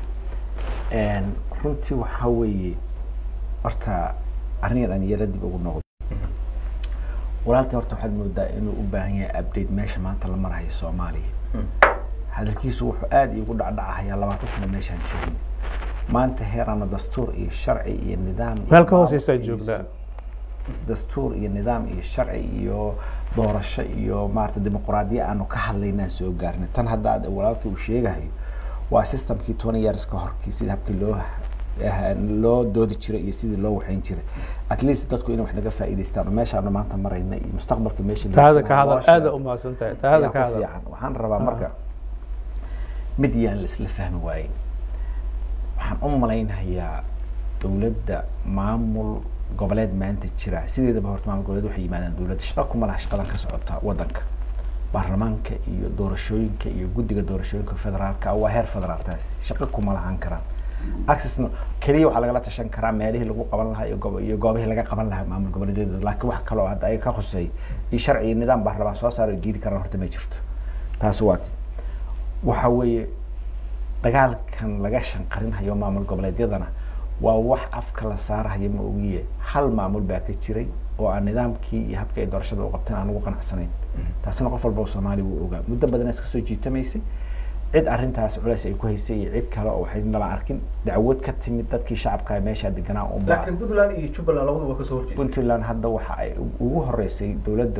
runtii waxaa weeye horta arringan aan yara dib ugu noqdo walaalkii horta waxaad moodaa inuu u baahan yahay update meesha maanta la marayo soomaaliya hadalkiisu wuxuu aada iigu dhacdhacahayaa labaatan sano meeshaan joogin maanta heerana dastuur iyo sharci iyo nidaam meel ka hooseysaa joognaa dastuur iyo nidaam iyo sharci iyo doorasho iyo maarata dimuquraadiya aanu ka hadlaynaan soo gaarnay tan hadda aad walaalkii uu sheegahayo waa systemkii twenty years ka horkii sida habkii loo loo doodi jiray iyo sidii loo waxayn jiray at least dadku inay wax naga faa'iidaystaan oo meeshaanu maanta marayna iyo mustaqbalka meesha taada ka hadal aada u mahadsan tahay taada ka hadal fiican waxaan rabaa marka mid yaan la isla fahmi waayin waxaan u malaynayaa dowladda maamul goboleed maanta jira sideedaba horta maamul goboleed waxay yimaadaan dowladda shaqa kuma laha shaqadan ka socota waddanka baarlamaanka iyo doorashooyinka iyo guddiga doorashooyinka federaalka waa heer federaaltaasi shaqa kuma lahaan karaan accessna keliya waxaa lagala tashan karaa meelihii lagu qaban lahaa iyo gob iyo goobihii laga qaban lahaa maamul goboleedyada laakiin wax kaloo hadda ayaga ka khuseey iyo sharci iyo nidaam baarlamaan soo saara diidi karaan horta ma jirto taasi waa ti waxa weeye dagaalkan laga shanqarinhayo maamul goboleedyadana waa wax afka la saarahayo ma ogiye hal maamul baa ka jiray oo aan nidaamkii iyo habkii ay doorashada u qabteen aan ugu qanacsanayn taasina qof walba oo soomaaliya wuu ogaa muddo badan iska soo jiitamaysay cid arrintaas culeys ay ku haysay iyo cid kale oo waxay nala arkin dacwad ka timid dadkii shacabka meesha deganaa unba laakiin puntland iyo jubbaland labadu waa kasoo horjeeda puntland hadda waxa ay ugu horeysay dowladda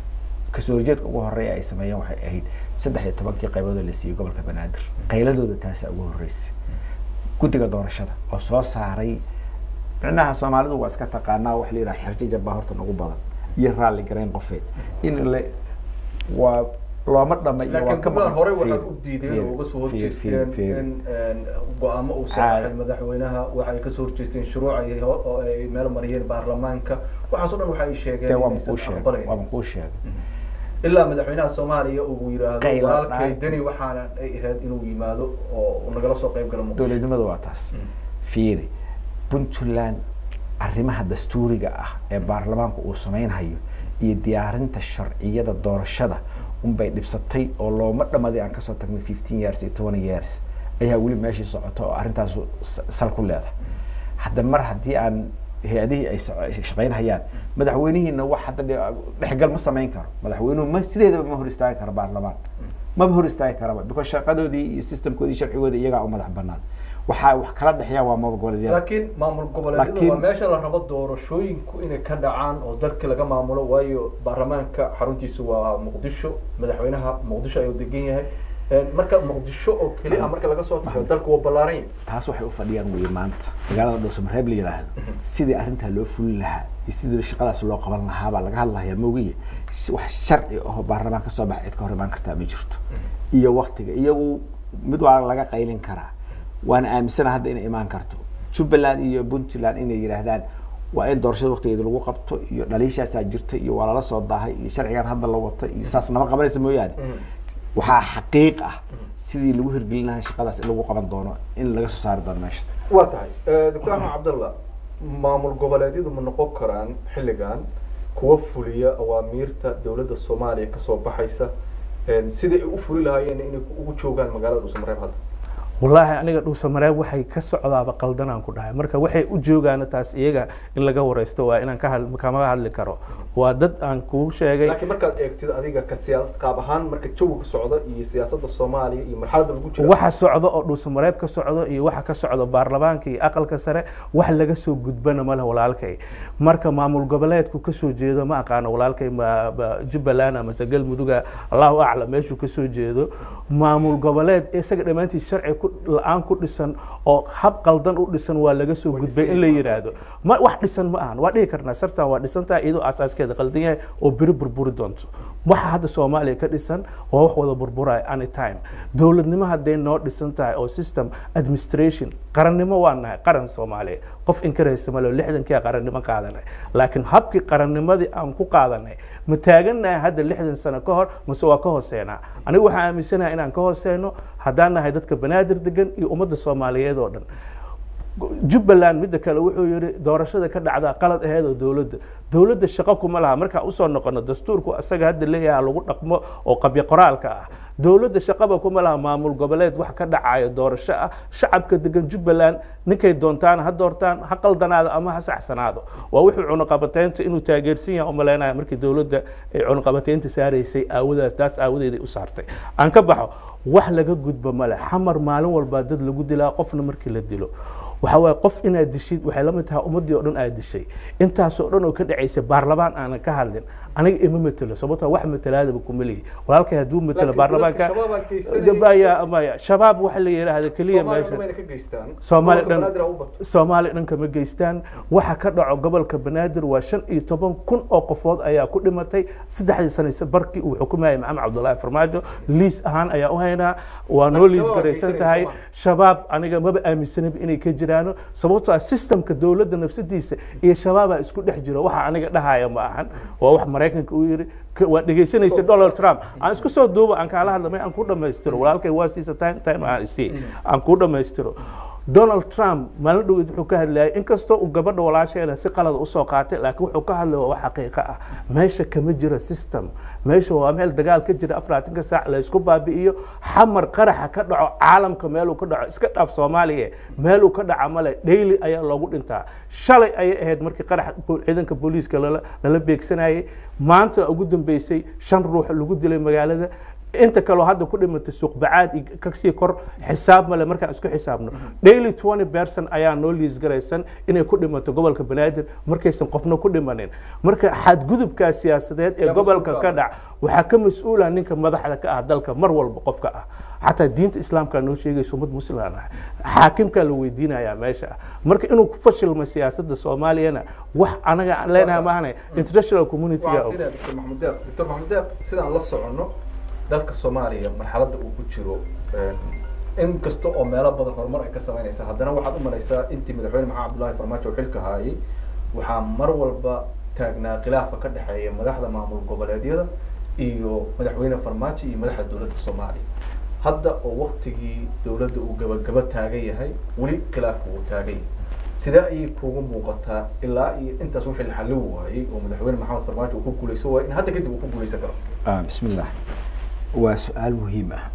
kasoo horjeedka ugu horeeya ay sameeyeen waxay ahayd saddex iyo tobankii qaybood la siiyey gobolka banaadir qayladooda taasa ugu horeysay guddiga doorashada oo soo saaray micnaha soomaalidu waa iska taqaanaa wax la yidhaha xerjajab baa horta ugu badan iyo raalli garayn qofeed in le waa looma dhama iyo waa laakiin ka puntland horey Fiir, waxaad u diideen fiir, oo uga soo fiir, horjeesteen fiir, fiir. in go-aamo uu saaxay madaxweynaha waxay kasoo horjeesteen shuruuc ay ho- oo ay meel mariyeen baarlamaanka waxaas oo dhan waxa ay sheegeen Dee waa inaysan makuu sheegay aqbalayn. waa makuu sheegay ilaa madaxweynaha soomaaliya uu yidhaahdo Qayla walaalkay dhaanti. deni waxaana ay ahayd inuu yimaado oo uu nagala soo qayb galo muqdisho dowladnimadu waa taas fiiri puntland arrimaha dastuuriga ah ee baarlamaanku uu sameynhayo iyo diyaarinta sharciyada doorashada unbay dhibsatay oo looma dhamaday aan kasoo tagnay fifteen years iyo twenty years ayaa weli meeshii socota oo arrintaas s- sal ku leedahay hadda mar haddii aan hay-adihii ay soco- ay shaqeynhayaan madaxweynihiina wax hadda dhe- dhexgal ma samayn karo madaxweynuhu ma sideedaba ma hor istaagi karo baarlamaan maba hor istaagi karaba because shaqadoodii iyo systemkoodii sharcigooda iyagaa u madax banaan waxaa wax kala dhexeeya waa maamul goboleedyada laakiin maamul goboleedyadu Laakiin- waa meesha la rabo doorashooyinku inay ka dhacaan oo dalka laga maamulo waayo baarlamaanka xaruntiisu waa muqdisho madaxweynaha muqdisho ayuu degan yahay Een, marka muqdisho oo keli ah marka laga soo tago dalku waa ballaaran yahay taas waxay u fadhiyaan weye maanta magaalada dhowsamareeb la yidhaahdo sidii arrintaa loo fulin lahaa iyo sidii shaqadaas loo qaban lahaa baa laga hadlayaa moogiye s- wax sharci oo baarlamaan kasoo baxa cid ka hor imaan kartaa ma jirto iyo waktiga iyagu mid waa laga qaylin karaa waana aaminsana hadda inay imaan karto jubbaland iyo puntland inay yidhaahdaan waa in doorashada waktigeeda lagu qabto iyo dhaliishaasaa jirta iyo waa lala soo daahay iyo sharcigan hadda la wata iyo saas nama qabanaysa mooyaane waxaa xaqiiq ah sidii lagu hirgelin lahaa shaqadaas in lagu qaban doono in laga soo saari doono meeshaas waa tahay doctor axmed cabdallah maamul goboleedyadu ma noqon karaan xilligan kuwa fuliya awaamiirta dowladda soomaaliya kasoo baxaysa sidai ay u fuli lahaayeen inay ugu joogaan magaalada dhuusamareeb hadda wallaahi aniga dhuusamareeb waxay ka socdaaba qaldanaan ku dhahay marka waxay u joogaana taas iyaga in laga wareysto waa inaan ka kama hadli karo waa dad aan kuu sheegay laakiin markaad eegtid adiga ka siyaa qaab ahaan marka jawiga socda iyo siyaasadda soomaaliya iyo marxaladda lagu jira waxa socdo oo dhuusamareeb ka socdo iyo waxa ka socdo baarlamaanka iyo aqalka sare wax laga soo gudbana male walaalkay marka maamul goboleedku kasoo jeedo ma aqaano walaalkay ma jubbaland amase galmuduga allahu aclam meeshuu kasoo jeedo maamul goboleed isaga dhammaantiis sharci ku la-aan ku dhisan oo hab qaldan u dhisan waa laga soo gudbay in la yidhaahdo ma wax dhisan ma ahan waa dhihi karnaa sartan waa dhisantaha iyadoo asaaskeeda qaldan yahay oo beri burburi doonto waxa hadda soomaaliya ka dhisan waa wax wada burburaya anytime dowladnimo hadday noo dhisan tahay oo system administration qarannimo waa nahay qaran soomaaliya qof inkaraysa malo lixdankii qarannimo qaadanay laakiin habkii qarannimadii aan ku qaadanay ma taagannahay hadda lixdan sano ka hor mase waa ka hooseenaa anigu waxaan aaminsanahay inaan ka hooseyno haddaan nahay dadka banaadir degan iyo ummadda soomaaliyeed oo dhan jubbaland midda kale wuxuu yihi doorashada ka dhacdaa qalad aheed oo dowladda dowladda shaqo kuma laha markaan usoo noqono dastuurku isaga hadda leeyaha lagu dhaqmo oo qabyo qoraalka ah dowladda shaqaba kuma laha maamul goboleed wax ka dhacayo doorasho ah shacabka degan jubbaland ninkay doontaan ha doortaan ha qaldanaado ama ha saxsanaado waa wuxuu cunuqabateynta inuu taageersan yahay umaleynaya markii dowladda ay cunuqabateynta saaraysay aawadaas taas aawadeeday u saartay aan ka baxo wax laga gudbo male xamar maalin walbaa dad lagu dilaa qofna markii la dilo waxa waaye qof inaad dishid waxay la mid tahay ummaddii oo dhan aad dishay intaasoo dhan oo ka dhacaysa baarlamaan aanan ka hadlin aniga ima matelo sababtoo wax matalaadaba kuma lihi walaalkay hadduu matelo baarlamaanka maya maya shabaab waxa la yidhaahda keliya meesha soomaali dhan soomaali dhan kama geystaan waxa ka dhaco gobolka banaadir waa shan iyo toban kun oo qofood ayaa ku dhimatay saddexdii sanaysa barkii uu xukumayay maxamed cabdullaahi farmaajo liis ahaan ayaa u haynaa waa noo liis garaysan tahay shabaab aniga maba aaminsanaba inay ka jiraano sababtoo ah systemka dowladda nafsadiisa iyo shabaabaa isku dhex jiro waxa aniga dhahaya ma ahan waa wax maraykanka uu yiri waa dhegaysanaysa donald trump aan isku soo duuba aan kaala hadlamay aan ku dhamaystiro walaalkay waa siisa time time aan isii aan ku dhamaystiro donald trump maalin dhoweed wuxuu ka hadlayay inkastoo uu gabadha walaasheeda si qalada usoo qaatay laakiin wuxuu ka hadlaya waa xaqiiqo ah meesha kama jiro system meesha waa meel dagaal ka jira afaraatanka saac la isku baabi'iyo xamar qaraxa ka dhaco caalamka meeluu ka dhaco iska dhaaf soomaaliya meeluu ka dhaca male daily ayaa loogu dhintaa shalay ayay ahayd markii qarax ciidanka booliiska lala lala beegsanayay maanta ugu dambeysay shan ruux lagu dilay magaalada inta kaloo hadda ku dhimatay suuqbacaad iyo kasii kor xisaab male markaan isku xisaabno daily twenty person ayaa noo liisgaraysan inay ku dhimato gobolka banaadir markaysan qofna ku dhimanin marka xadgudubkaa siyaasadeed ee gobolka ka dhac waxaa ka mas-uula ninka madaxda ka ah dalka mar walba qofka ah xataa diinta islaamkaa noo sheegaysa ummad muslimaan ah xaakimkaa la weydiinayaa meesha ah marka inuu ku fashilmo siyaasadda soomaaliyana wax anaga aan leenahay maahane international community-ga doctor maxamed deeq doctor maxamed deeq sidaan la soconno dalka soomaaliya marxaladda uu ku jiro in kasta oo meelo badan horumar ay ka samaynaysa haddana waxaad u malaysaa intii madaxweyne maxamed cabdullahi farmaajo oo xilka haayay waxaa mar walba taagnaa khilaafka ka dhexeeya madaxda maamul goboleedyada iyo madaxweyne farmaajo iyo madaxda dowladda soomaaliya hadda oo waktigii dowladda uu gabagaba taagan yahay weli khilaafka uu taagan yahay sidee ayay kuugu muuqataa ilaa iyo intaas wixii la xallin waayey oo madaxweyne maxamed farmaajo uu ku guuleysan waayey in hadda kadib uu ku guuleysan karo bismi illah waa su-aal muhiim ah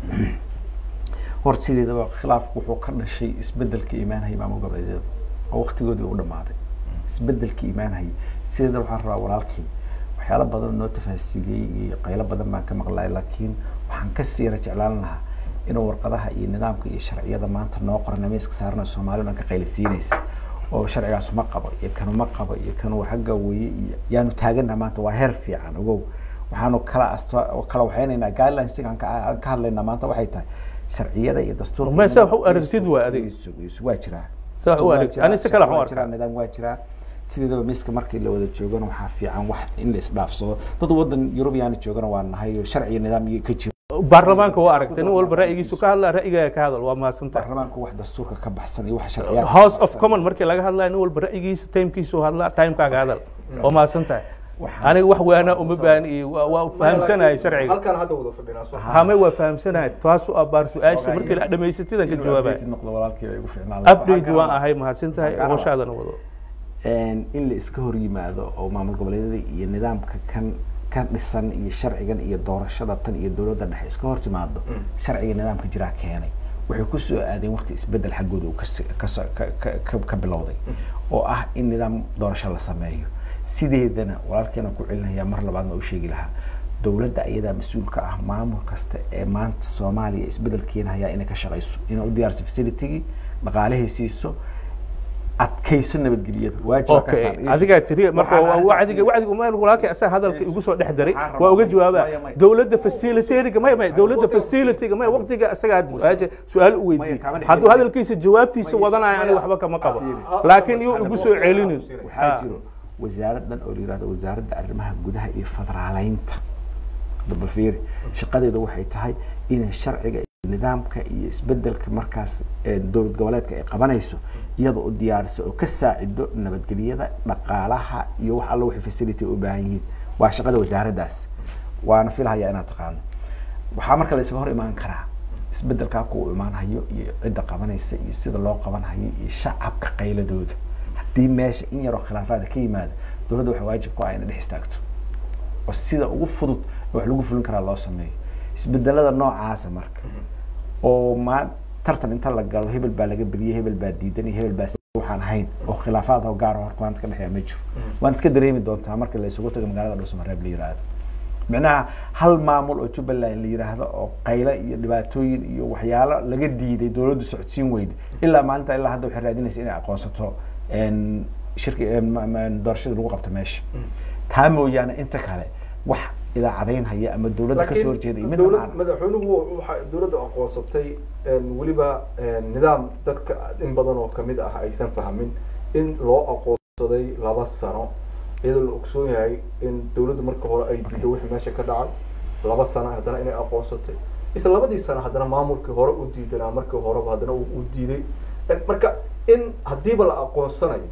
horta sideedaba khilaafku wuxuu ka dhashay isbedelka imaanhaya maamul goboleedyada oo waktigoodii u dhamaaday isbedelka imaanhaya sideedaba waxaan rabaa walaalkii waxyaalo badan oo noo tafaasiiliyey iyo qaylo badan baan ka maqlay laakiin waxaan ka siira jeclaan lahaa inuu warqadaha iyo nidaamka iyo sharciyada maanta noo qorana miiska saarana soomaali dhan ka qaylisiinaysa oo sharcigaas uma qabo iyo kan uma qabo iyo kan xagga weye iyo yaanu taagana maanta waa heer fiican ogow waxaanu kala asto kala waxaynaynaa guidelines aan ka hadlaynaa maanta waxay tahay sharciyada iyo dastuurka Ma saa wax u aragtid waa adiga. waa jiraa Saa wax u aragtid. Ani si kale wax u waa arkaa. jiraa nidaam waa jiraa sideedaba miiska markii la wada joogana waxaa fiican wax in la isdhaafsado dad wadan yurubiyaana joogana waa nahay oo sharci iyo nidaam iyo ka jiro baarlamaanka waa aragtay nin walba ra'yigiisu ka hadlaa ra'yigaaga ka hadal waa mahadsantahay baarlamaanku wax dastuurka ka baxsan iyo wax sharciyaadka house of common markii laga hadlayo nin walba ra'yigiisa timekiisu hadlaa timekaaga hadal waa mahadsantahay Waxaan- aniga wax waanaa uma baahni iyo waa- waa fahamsanahay sharciga halkaan hadda wada fadhinaa soo hame waa fahamsanahay taas u abaar su-aasha Ogaa, markii la inuu- dhamaysatidan ka inuu jawaabaya updated noqdo walaalkii baa igu fiicnaan lahaa. update Waxaan waan ka ahay mahadsan tahay Waxaan ka hawshaadana wado een, in la iska hor yimaado oo maamul goboleedyada iyo nidaamka kan ka dhisan iyo sharcigan iyo doorashada tan iyo dowladda dhexe iska hor timaado sharciga nidaamka jiraa keenay waxay ku soo aadeen waqti isbedel xaggooda uu kasi- kaso- ka- ka- ka- ka bilowday oo ah in nidaam doorasho la sameeyo sideedana walaalkeena ku celinaya mar labaadna u sheegi lahaa dowladda ayadaa mas-uulka ah maamul kasta ee maanta soomaaliya isbedel keenayaa inay ka shaqayso inay u diyaarso facilitygii dhaqaalihii siiso adkayso nabadgelyada waajib ka okay saar adigaa tiri marka Waxaan waa arrintaas wacdiga tiri. wacdiga ma walaalkay asaa hadalka igu soo dhex daray Waxaan waa uga rabaa- jawaabaa maya, maya. dowladda facilitariga maya maya dowladda facilitiga maya waqtiga isagaa su-aasha su-aal u weydiiyey kama dhex hadduu gelin. hadalkiisa jawaabtiisa Maya, wadanayo aniga maya. waxba kama qabo Fiiri. laakiin iyuu igu soo celinin waxaa Ah. jiro wasaaradan oo la yihahdo wasaaradda arrimaha gudaha iyo federaaleynta dabal fiiri shaqadeedu waxay tahay inay sharciga iyo nidaamka iyo isbedelka markaas ee dowlad goboleedka ay qabanayso iyada u diyaariso oo ka saacido nabadgelyada dhaqaalaha iyo wax alla wixii facility u baahan yihiin waa shaqada wasaaraddaas waana filahayaa inaad taqaano waxaa marka la isaga hor imaan karaa isbedelkaa ku imaanhayo iyo cidda qabanaysa iyo sida loo qabanhayo iyo shacabka qayladooda haddii meesha in yaroo khilaafaada ka yimaada dowladda waxaa waajib ku ah inay dhex istaagto oo sida ugu fudud ee wax lagu fulin karaa loo sameeyo isbedelada noocaasa marka oo ma tartan inta la galo hebel baa laga beriyey hebel baa diidan iyo hebel baa si waxaan ahayn oo khilaafaad oo gaar ah horta maanta ka dhexeeya ma jiro waanad ka dareemi doontaa marka la isugu tago magaalada dhuusamareeb la yiraahdo micnaha hal maamul oo jubbaland la yiraahdo oo qaylo iyo dhibaatooyin iyo waxyaalo laga diiday dowladdu socodsiin weyda ilaa maalinta ilaa hadda waxay raadinaysa inay aqoonsato een, shirki een, ma- ma- doorashada lagu qabto meesha taa mooyaane inta kale wax idaacadayn haya ama dowladda kasoo horjeeda iyo midna dowlad macna. madaxweynuhu waxa dowladda aqoonsatay een, weliba een, nidaam dadka in badan oo kamid ah aysan fahmin in loo aqoonsaday laba sano iyadoo la ogsoon yahay in dowladda marka hore ay diido wixii meesha ka dhacay laba sano haddana inay aqoonsatay isla labadii sano haddana maamulkii hore u diidanaa markii horeba haddana uu uu diiday En marka in haddiiba la aqoonsanayo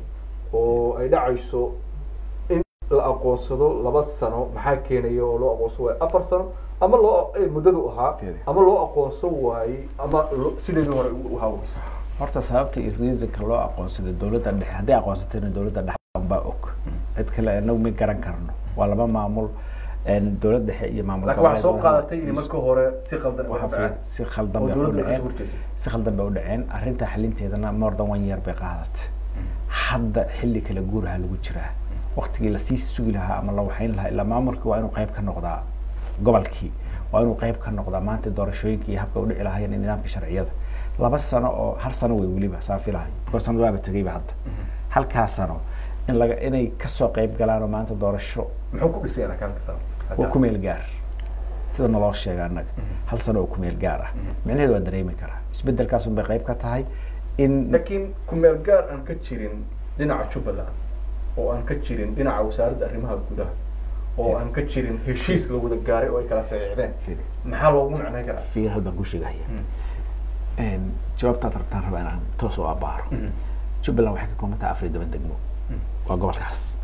oo ay dhacayso in la aqoonsado laba sano maxaa keenaya oo loo aqoonsan waayo afar sano ama loo eh, muddadu ahaa Fiiri. ama loo aqoonsan waayey ama lo- sideedii hore u haaweyso horta sababta iyo reasonka loo aqoonsaday dowladda dhexe hadday aqoonsatayna dowladda dhexe baa og cid kale inagu ma garan karno waa laba maamul een, dowlad dhexe iyo maamul laakiin waxaa soo goboleed qaadatay in marka hore si qaldan waxa uga fiir- dhaceen si khaldan oo bay u dowladda ay kasoo dhaceen horjeesay si khaldan bay u dhaceen arrinta xalinteedana more than one year bay qaadatay hadda xilli kala guuraha lagu jiraa waqtigii lasii sugi lahaa ama la waxayn lahaa ilaa maamulkii waa inuu qayb ka noqdaa gobolkii waa inuu qayb ka noqdaa maanta doorashooyinka iyo habka u dhici lahaayeen iyo nidaamka sharciyada laba sano oo hal sano wey weliba saan filahay koo sanad waaba tegayba hadda halkaa sano in laga inay kasoo qayb galaan oo maanta doorasho muxuu ku dhisay akaanka sano waa ku meel gaar sida naloo sheega annaga hal sano oo ku meel gaar ah micnaheedu waa dareemi karaa isbedelkaas un bay qayb ka tahay in laakiin kumeel gaar aan ka jirin dhinaca jubbaland oo aan ka jirin dhinaca wasaaradda arrimaha gudaha oo aan ka jirin heshiis la wada gaaray oo ay kala saxiixdeen Fiiri. maxaa loogu macnayn karaa fiir hal baan ku sheegaya jawaabtaad rabtaan rabaa inaan toos u abaaro jubbaland waxay ka kooban tahay afar iyo toban degmo waa gobolkaas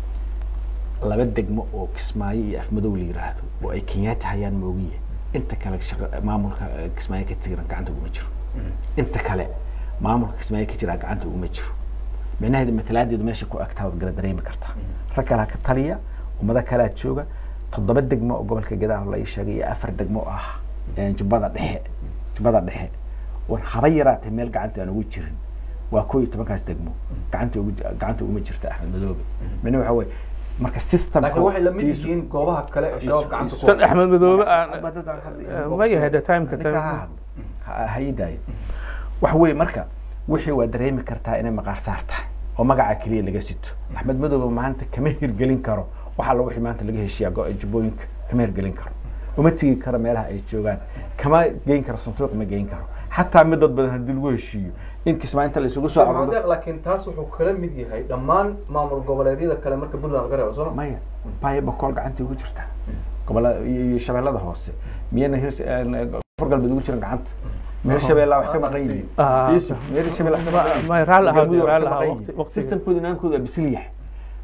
laba degmo oo kismaayo iyo afmadow la yiraahdo oo ay kenyaati hayaan moogiye inta kale shaqa maamulka eh, kismaayo ka jiran gacanta uguma jiro inta kale maamulka kismaayo ka jiraa gacanta uguma jiro micnaheedu matalaadeedu meesha ku agtaa waad gara dareemi kartaa rag kalaa ka taliya ummado kalaa jooga toddoba degmo oo gobolka gadaah la ii sheegay iyo afar degmo oo ah eh, jubbada dhexe jubbada dhexe oon haba yaraatee meel gacanta aan ugu jirin waa koo iyo tobankaas degmo gacanta ugu gacanta uguma jirta axmed madoobe micnaheedu waxa weye marka system laakiin waxay la mid yihiin goobaha kale ee shabaab gacanta ku tan haya. axmed madoobe aan ma yahay the timeka time hayidaayo waxa weye marka wixii waa dareemi kartaa inay maqaar saar tahay oo magaca keliya laga sito axmed madoobe maanta kama hirgelin karo waxa la wixii maanta laga heshiiya go- jubbooyinka kama hirgelin karo uma tegi karo meelaha ay joogaan kama geyn karo sanduuq ma geyn karo xataa mid dad badan haddii lagu heshiiyo in kismaainta la isugu soo Maxamed aruuro Deeq, laakiin taas wuxuu kala mid yahay dhammaan maamul goboleedyada kale marka puntland laga reebo soo ma maya baya bakool gacantii ugu jirta gobolada iyo iyo shabeellada hoose miyana hir koonfur galbeed ugu jiran gacanta meer shabeellaa wax ka maqan yihiin Ah. Yusuf, meer shabeellaa wax ka maqan yihiin. Ma- raalli ahaa, Galmudug wax raalli ka ahaa, maqan waqti- yihiin. waqtiga. systemkooda nidaamkooda waa bisil yahay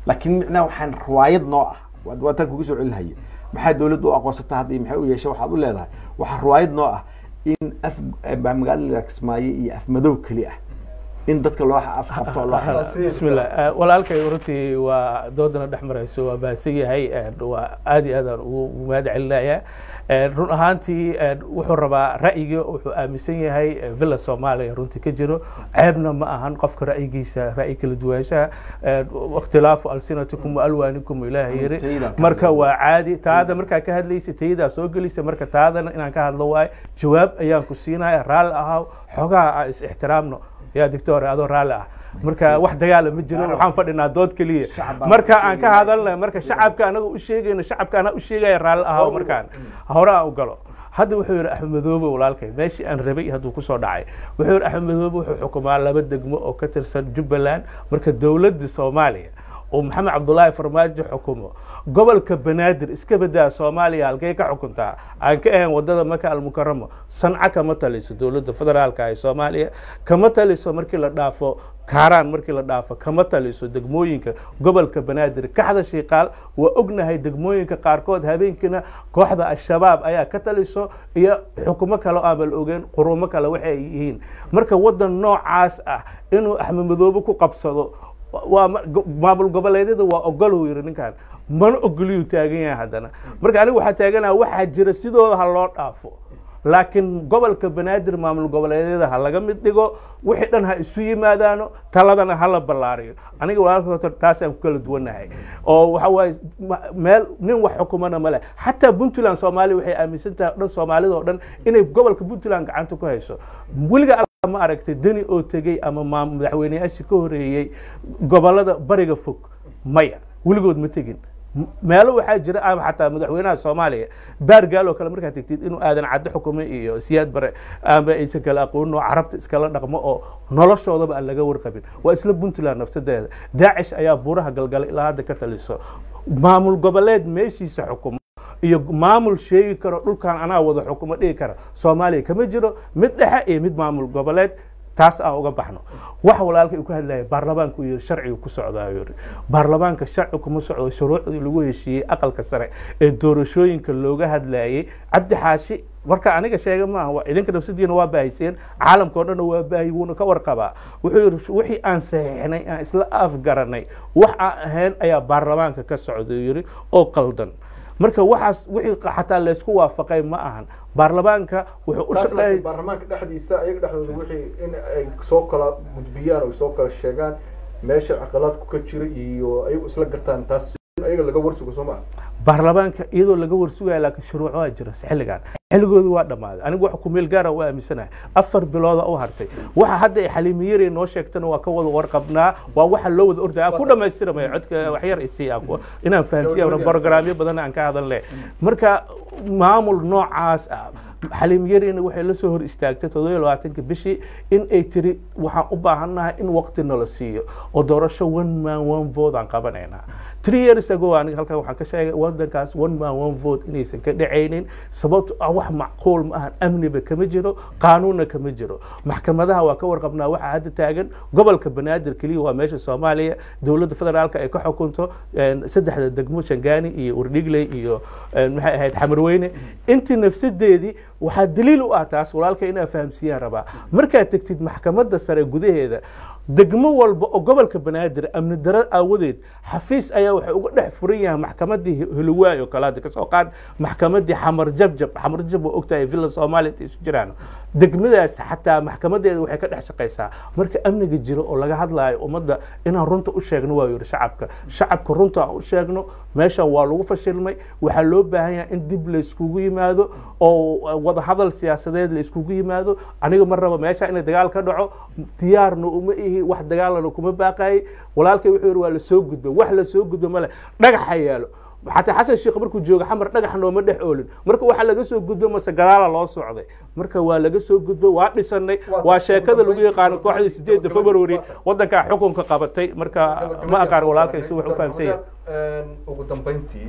laakiin micnaha waxaan riwaayad noo ah waa- waa tan kugu soo celinhaya maxaa dowladda u aqoonsata hadda iyo maxay u yeeshay waxaad u leedahay waxaa riwaayad noo ah in af baa magaalada kismaayo iyo af madow keli ah in dadka loo afqabto oo loo xiro Sii- bismillah Eh, walaalkay runtii waa doodana dhex marayso waa baahsan yahay eh, waa aad iyo aadaan ugu ugu mahad celinaya Eh, run ahaantii eh, wuxuu rabaa ra'yiga wuxuu aaminsan yahay eh, villa soomaaliya runtii ka jiro ceebna ma ahan qofka ra'yigiisa ra'yi kala duwaanshaha Eh, ikhtilaafu alsinatikum wa alwaanikum ilaahay yiri Tayda. marka waa caadi taada markaa ka hadlaysa taydaa soo gelisa marka taadana inaan ka hadlo waayo jawaab ayaan ku siinaya raalli ahaa xogaha aan is ixtiraamno yaa doctor adoo raalli ah marka wax dagaala ma jiro waxaan fadhinaa dood keliya Shacab baan marka u aan ka sheegaya. hadalnay marka shacabka anaga u sheegayno shacabka anaa u sheegaya raalli ahaa markaan hore aan u galo hadda wuxuu yidhi axmed madoobe walaalkay meeshii aan rabay hadduu kusoo dhacay wuxuu yidhi axmed madoobe wuxuu xukumaa laba degmo oo ka tirsan jubbaland marka dowladda soomaaliya oo maxamed cabdulaahi farmaajo xukumo gobolka banaadir iska badaa soomaaliya halkay ka xukuntaa aan ka ahayn wadada maka almukaramo sanca kama taliso dowladda federaalka ee soomaaliya kama taliso markii la dhaafo kaaraan markii la dhaafo kama taliso degmooyinka gobolka banaadir kaxda shiiqaal waa ognahay degmooyinka qaarkood habeenkiina kooxda al-shabaab ayaa ka taliso iyo xukumo kale oo aan bal ogeen qurumo kale waxa ay yihiin marka wadan noocaas ah inuu axmed madoobe ku qabsado waa ma- go- maamul goboleedyada waa ogoluu yidhi ninkan mana ogoliyuu taagan yahay haddana marka aniga waxaa taaganaha waxaa jira sidooda ha loo dhaafo laakiin gobolka banaadir maamul goboleedyada ha laga mid dhigo wixii dhan ha isu yimaadaano taladana ha la ballaariyo aniga walaalka horta taasaan ku kala duwanahay oo waxa waaye ma- meel nin wax xukumana male xataa puntland soomaaliya waxay aaminsan tahay dhan soomaalida oo dhan inay gobolka puntland gacanta ku hayso weliga ma aragtay deni oo tegey ama maa- madaxweyneyaashii ka horeeyey gobolada bariga fog maya weligood ma tegin M- meelo waxaa jira ama xataa madaxweynaha soomaaliya baargaal oo kale markaad tegtid inuu aadan caddo xukumay iyo siyaad bare ama aysan kala aqoonin oo carabta iskala dhaqmo oo noloshoodaba aan laga warqabin waa isla puntland nafsadeeda daacish ayaa buuraha galgala ilaa hadda ka taliso maamul goboleed meeshiisa xukumo iyo maamul sheegi karo dhulkan anaa wada xukumo dhigi kara soomaaliya kama jiro mid dhexe iyo mid maamul goboleed taas aan uga baxno wax walaalkay uu ka hadlaya baarlamaanku iyo sharcigu ku socdaa yuri baarlamaanka sharci kuma socdo shuruucdii lagu heshiiyey aqalka sare ee doorashooyinka looga hadlayay cabdi xaashi marka aniga sheega maaha waa idinka nafsadiina waa baahiseen caalamka oo dhanna waa baahi wuuna ka warqabaa wuxuu yidhi wixii aan saxiixnay aan isla afgaranay wax aan ahayn ayaa baarlamaanka ka socda yiri oo qaldan marka waxaas wixii xataa laysku waafaqay ma ahan baarlamaanka wuxuu u taas shaqeeyay laakiin baarlamaanka dhexdiisa ayaga dhexdooda wixii in ay soo kala gudbiyaan oo soo kala sheegaan meesha caqalaadku ka jira iyo ayagu isla gartaan taas in ayaga laga warsugo soo maa baarlamaanka iyadoo laga warsugaya laakiin shuruuc waa jira xilligan xilligoodu waa dhammaaday anigu wax kumeel gaara u aaminsanahay afar bilooda u hartay waxa hadda ay xaliimiyari noo sheegtana waa ka wada warqabnaa waa waxa loo wada ordaya aan ku dhammaystiramaya codka waxyar isii aan ku- inaan fahamsiya borogaraamyo badan aan ka hadalne marka maamul noocaas ah xaliimyarina waxay la soo hor istaagtay toddoba iyo labaatanka bishii in ay tiri waxaan u baahannahay in waqti nala siiyo oo doorasho one man one vote aan qabanaynaa three years ago aniga halkan waxaan ka sheegay wadankaas one man one vote inaysan ka dhacaynin sababto ah wax macquul ma ahan amniba kama jiro qaanuunna kama jiro maxkamadaha waa ka warqabnaa waxaa hadda taagan gobolka banaadir keliya waa meesha soomaaliya dowladda federaalka ay ka xukunto een, saddexda degmo shangaani iyo urdhigley iyo een, maxay ahayd xamarweyne intii nafsadeedii waxaa daliil u ah taas walaalka inaa fahamsiiyaan rabaa markaad tegtid maxkamadda sare gudaheeda degmo walba oo gobolka banaadir amni daro aawadeed xafiis ayaa waxay uga dhex furan yahay maxkamadii huluwaay oo kale hadda kasoo qaad maxkamadii xamar jabjab xamar jab waa ogtahay villa soomaaliya intay isu jiraan degmadaas xataa maxkamadeeda waxay ka dhex shaqaysaa marka amniga jiro oo laga hadlaayo ummadda inaan runta u sheegno waa yidhi shacabka shacabka runta aan u sheegno meeshan waa lagu fashilmay waxaa loo baahan yahay in dib layskugu yimaado oo wada hadal siyaasadeed layskugu yimaado aniga mar raba meesha inay dagaal ka dhaco diyaarna uma ihi wax dagaalana kuma baaqayay walaalkay wuxuu yidhi waa lasoo gudba wax lasoo gudba male dhagaxa yaalo xataa xasan sheekh markuu joogo xamar dhagax nooma dhex oolin marka waxaa laga soo gudbo mase gadaala loo socday marka waa laga soo gudbo waa dhisanay waa sheekada lagu yaqaano kooxdii sideedda february wadankaa xukunka qabatay marka ma aqaan walaalkay si wax u fahamsan yahay ugu dambeyntii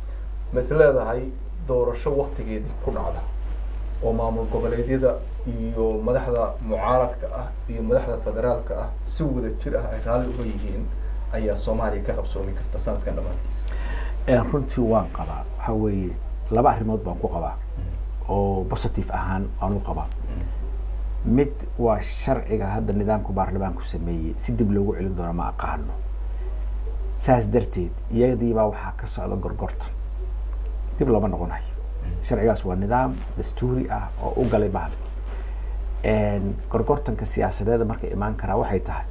ma is leedahay doorasho waktigeedii ku dhacda oo maamul goboleedyada iyo madaxda mucaaradka ah iyo madaxda federaalka ah si wada jir ah ay raalli uga yihiin ayaa soomaaliya ka qabsoomi karta sanadkan dhammaadkiisa runtii waan qabaa waxa weeye laba arrimood baan ku qabaa oo positive ahaan aan u qabaa mid waa sharciga hadda nidaamka baarlamaanku sameeyey si dib loogu celin doono ma aqaano saas darteed iyadiibaa waxaa ka socda gorgortan dib looma noqonayo sharcigaas waa nidaam dastuuri ah oo u galay bahal gorgortanka siyaasadeeda marka imaan karaa waxay tahay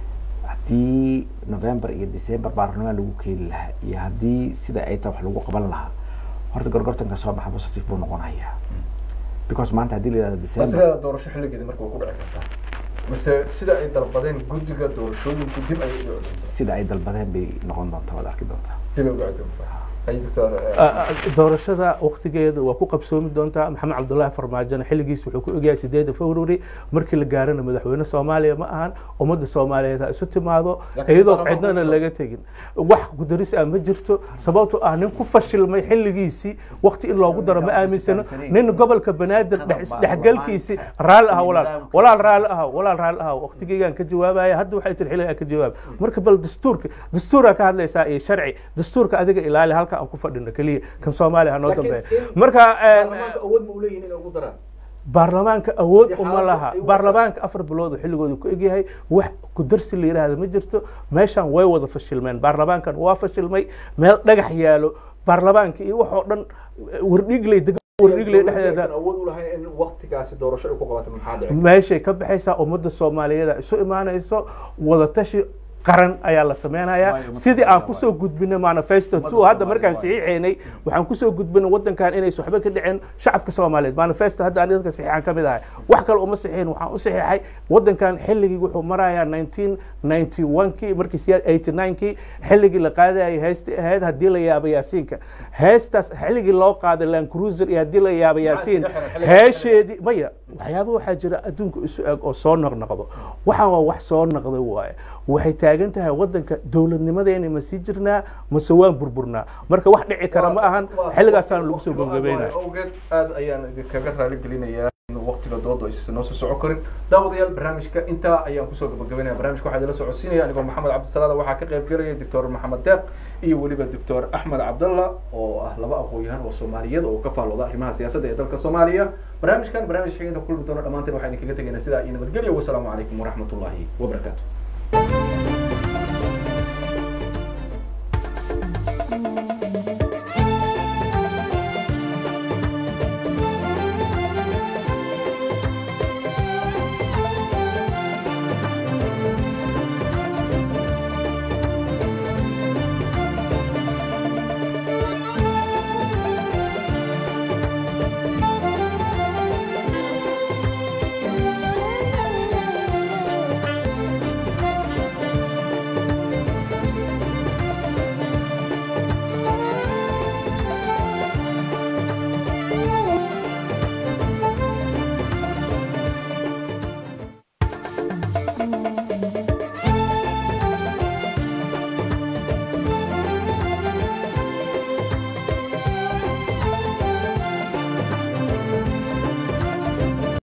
haddii november iyo december baarlamaan lagu keeni lahaa iyo haddii sida ay tahay wax lagu qaban lahaa horta gorgortanka soo baxa positive buu noqonayaa because maanta haddii la yihahdo december masleeda doorasho xilligeeda marka way ku dhici kartaa mise sida ay dalbadeen guddiga doorashooyinku dib ayay u dhici sida ay dalbadeen bay noqon doontaa waad arki doontaa dib ay u dhici doontaa ay doctor doorashada waqtigeeda waa ku qabsoomi doontaa maxamed cabdullaahi farmaajona xilligiis wuxuu ku egyahay sideeda february markii la gaarana madaxweyne soomaaliya ma ahan ummadda soomaaliyeed ha isu timaado Laakiin iyadoo baarlamaanka cidnana wuxuu- laga tegin wax kudaris ah ma jirto sababto ah nin ku fashilmay xilligiisii waqti in loogu daro ma aaminsano nin gobolka banaadir dhex- dhexgalkiisii raalli ah walaal walaal raalli ah walaal raalli ah waqtigeygaan ka jawaabaya hadda waxay tiri xilligaa ka jawaab marka bal dastuurka dastuuraa ka hadlaysaa iyo sharci dastuurka adiga ilaali halka aan ku fadhino keliya kan soomaaliya ha noo dambeeya marka awood ma uleeyihin inay ugu daraan baarlamaanka awood Dee uma xaaladda laha ay u baarlamaanka afar bilood oo xilligooda ku egyahay wax ku darsi la yidhaahda ma jirto meeshan way wada fashilmeen baarlamaankan waa fashilmay meel dhagax yaalo baarlamaanka iyo wax oo dhan wardhigley deg wardhigley dhexdeeda awood u lahayn in waqtigaasi doorasho ay ku qabato maxaa dhici meeshay ka baxaysaa ummadda soomaaliyeed ay isu imaanayso wadatashi qaran ayaa la sameynayaa Waayo, ma sidii aan Soomaaliya kusoo gudbinay manifesto Ummadda two hadda Soomaaliya markaan waayo. saxiixaynay waxaan kusoo gudbinay wadankan inaysan waxba ka dhicin shacabka soomaaliyeed manifesto hadda aan dadka saxiixan ka mid ahay wax kale uma saxiixin waxaan u saxiixay wadankan xilligii wuxuu marayaa nineteen ninety one kii markii siyaa eighty nine kii xilligii la qaadayay heestii ahayd haddii la yaabo yaasiinka heestaas xilligii loo qaaday land cruiser iyo haddii la yaabo yaasiin isdhexgalay xilliga heesheedii maya waxyaaba waxaa jira adduunka isu eg oo soo noqnoqdo waxaan waa wax soo noqday waaye waxay taagan tahay wadanka dowladnimadeena ma sii jirnaa mase waan burburnaa marka wax dhici kara ma ahan xilligaasaan lagu soo gabagabeynaya awgeed aad ayaan idinkaga raali gelinayaa in waqtiga dooda aysan noo soo socon karin daawadayaal barnaamijka intaa ayaan kusoo gabagabeynaya barnaamijka waxaa idinla socodsiinaya anigoo maxamed cabdisalaada waxaa ka qayb gelaya doctor maxamed deeq iyo weliba doctor axmed cabdalla oo ah laba aqoon-yahan oo soomaaliyeed oo ka faallooda arrimaha siyaasadda ee dalka soomaaliya barnaamijkan barnaamij xigeenka kulmi doona dhammaanteen waxaan idinkaga tegaynaa sidaa iyo nabadgelyo wasalaamu calaykum waraxmatullaahi wabarakaatu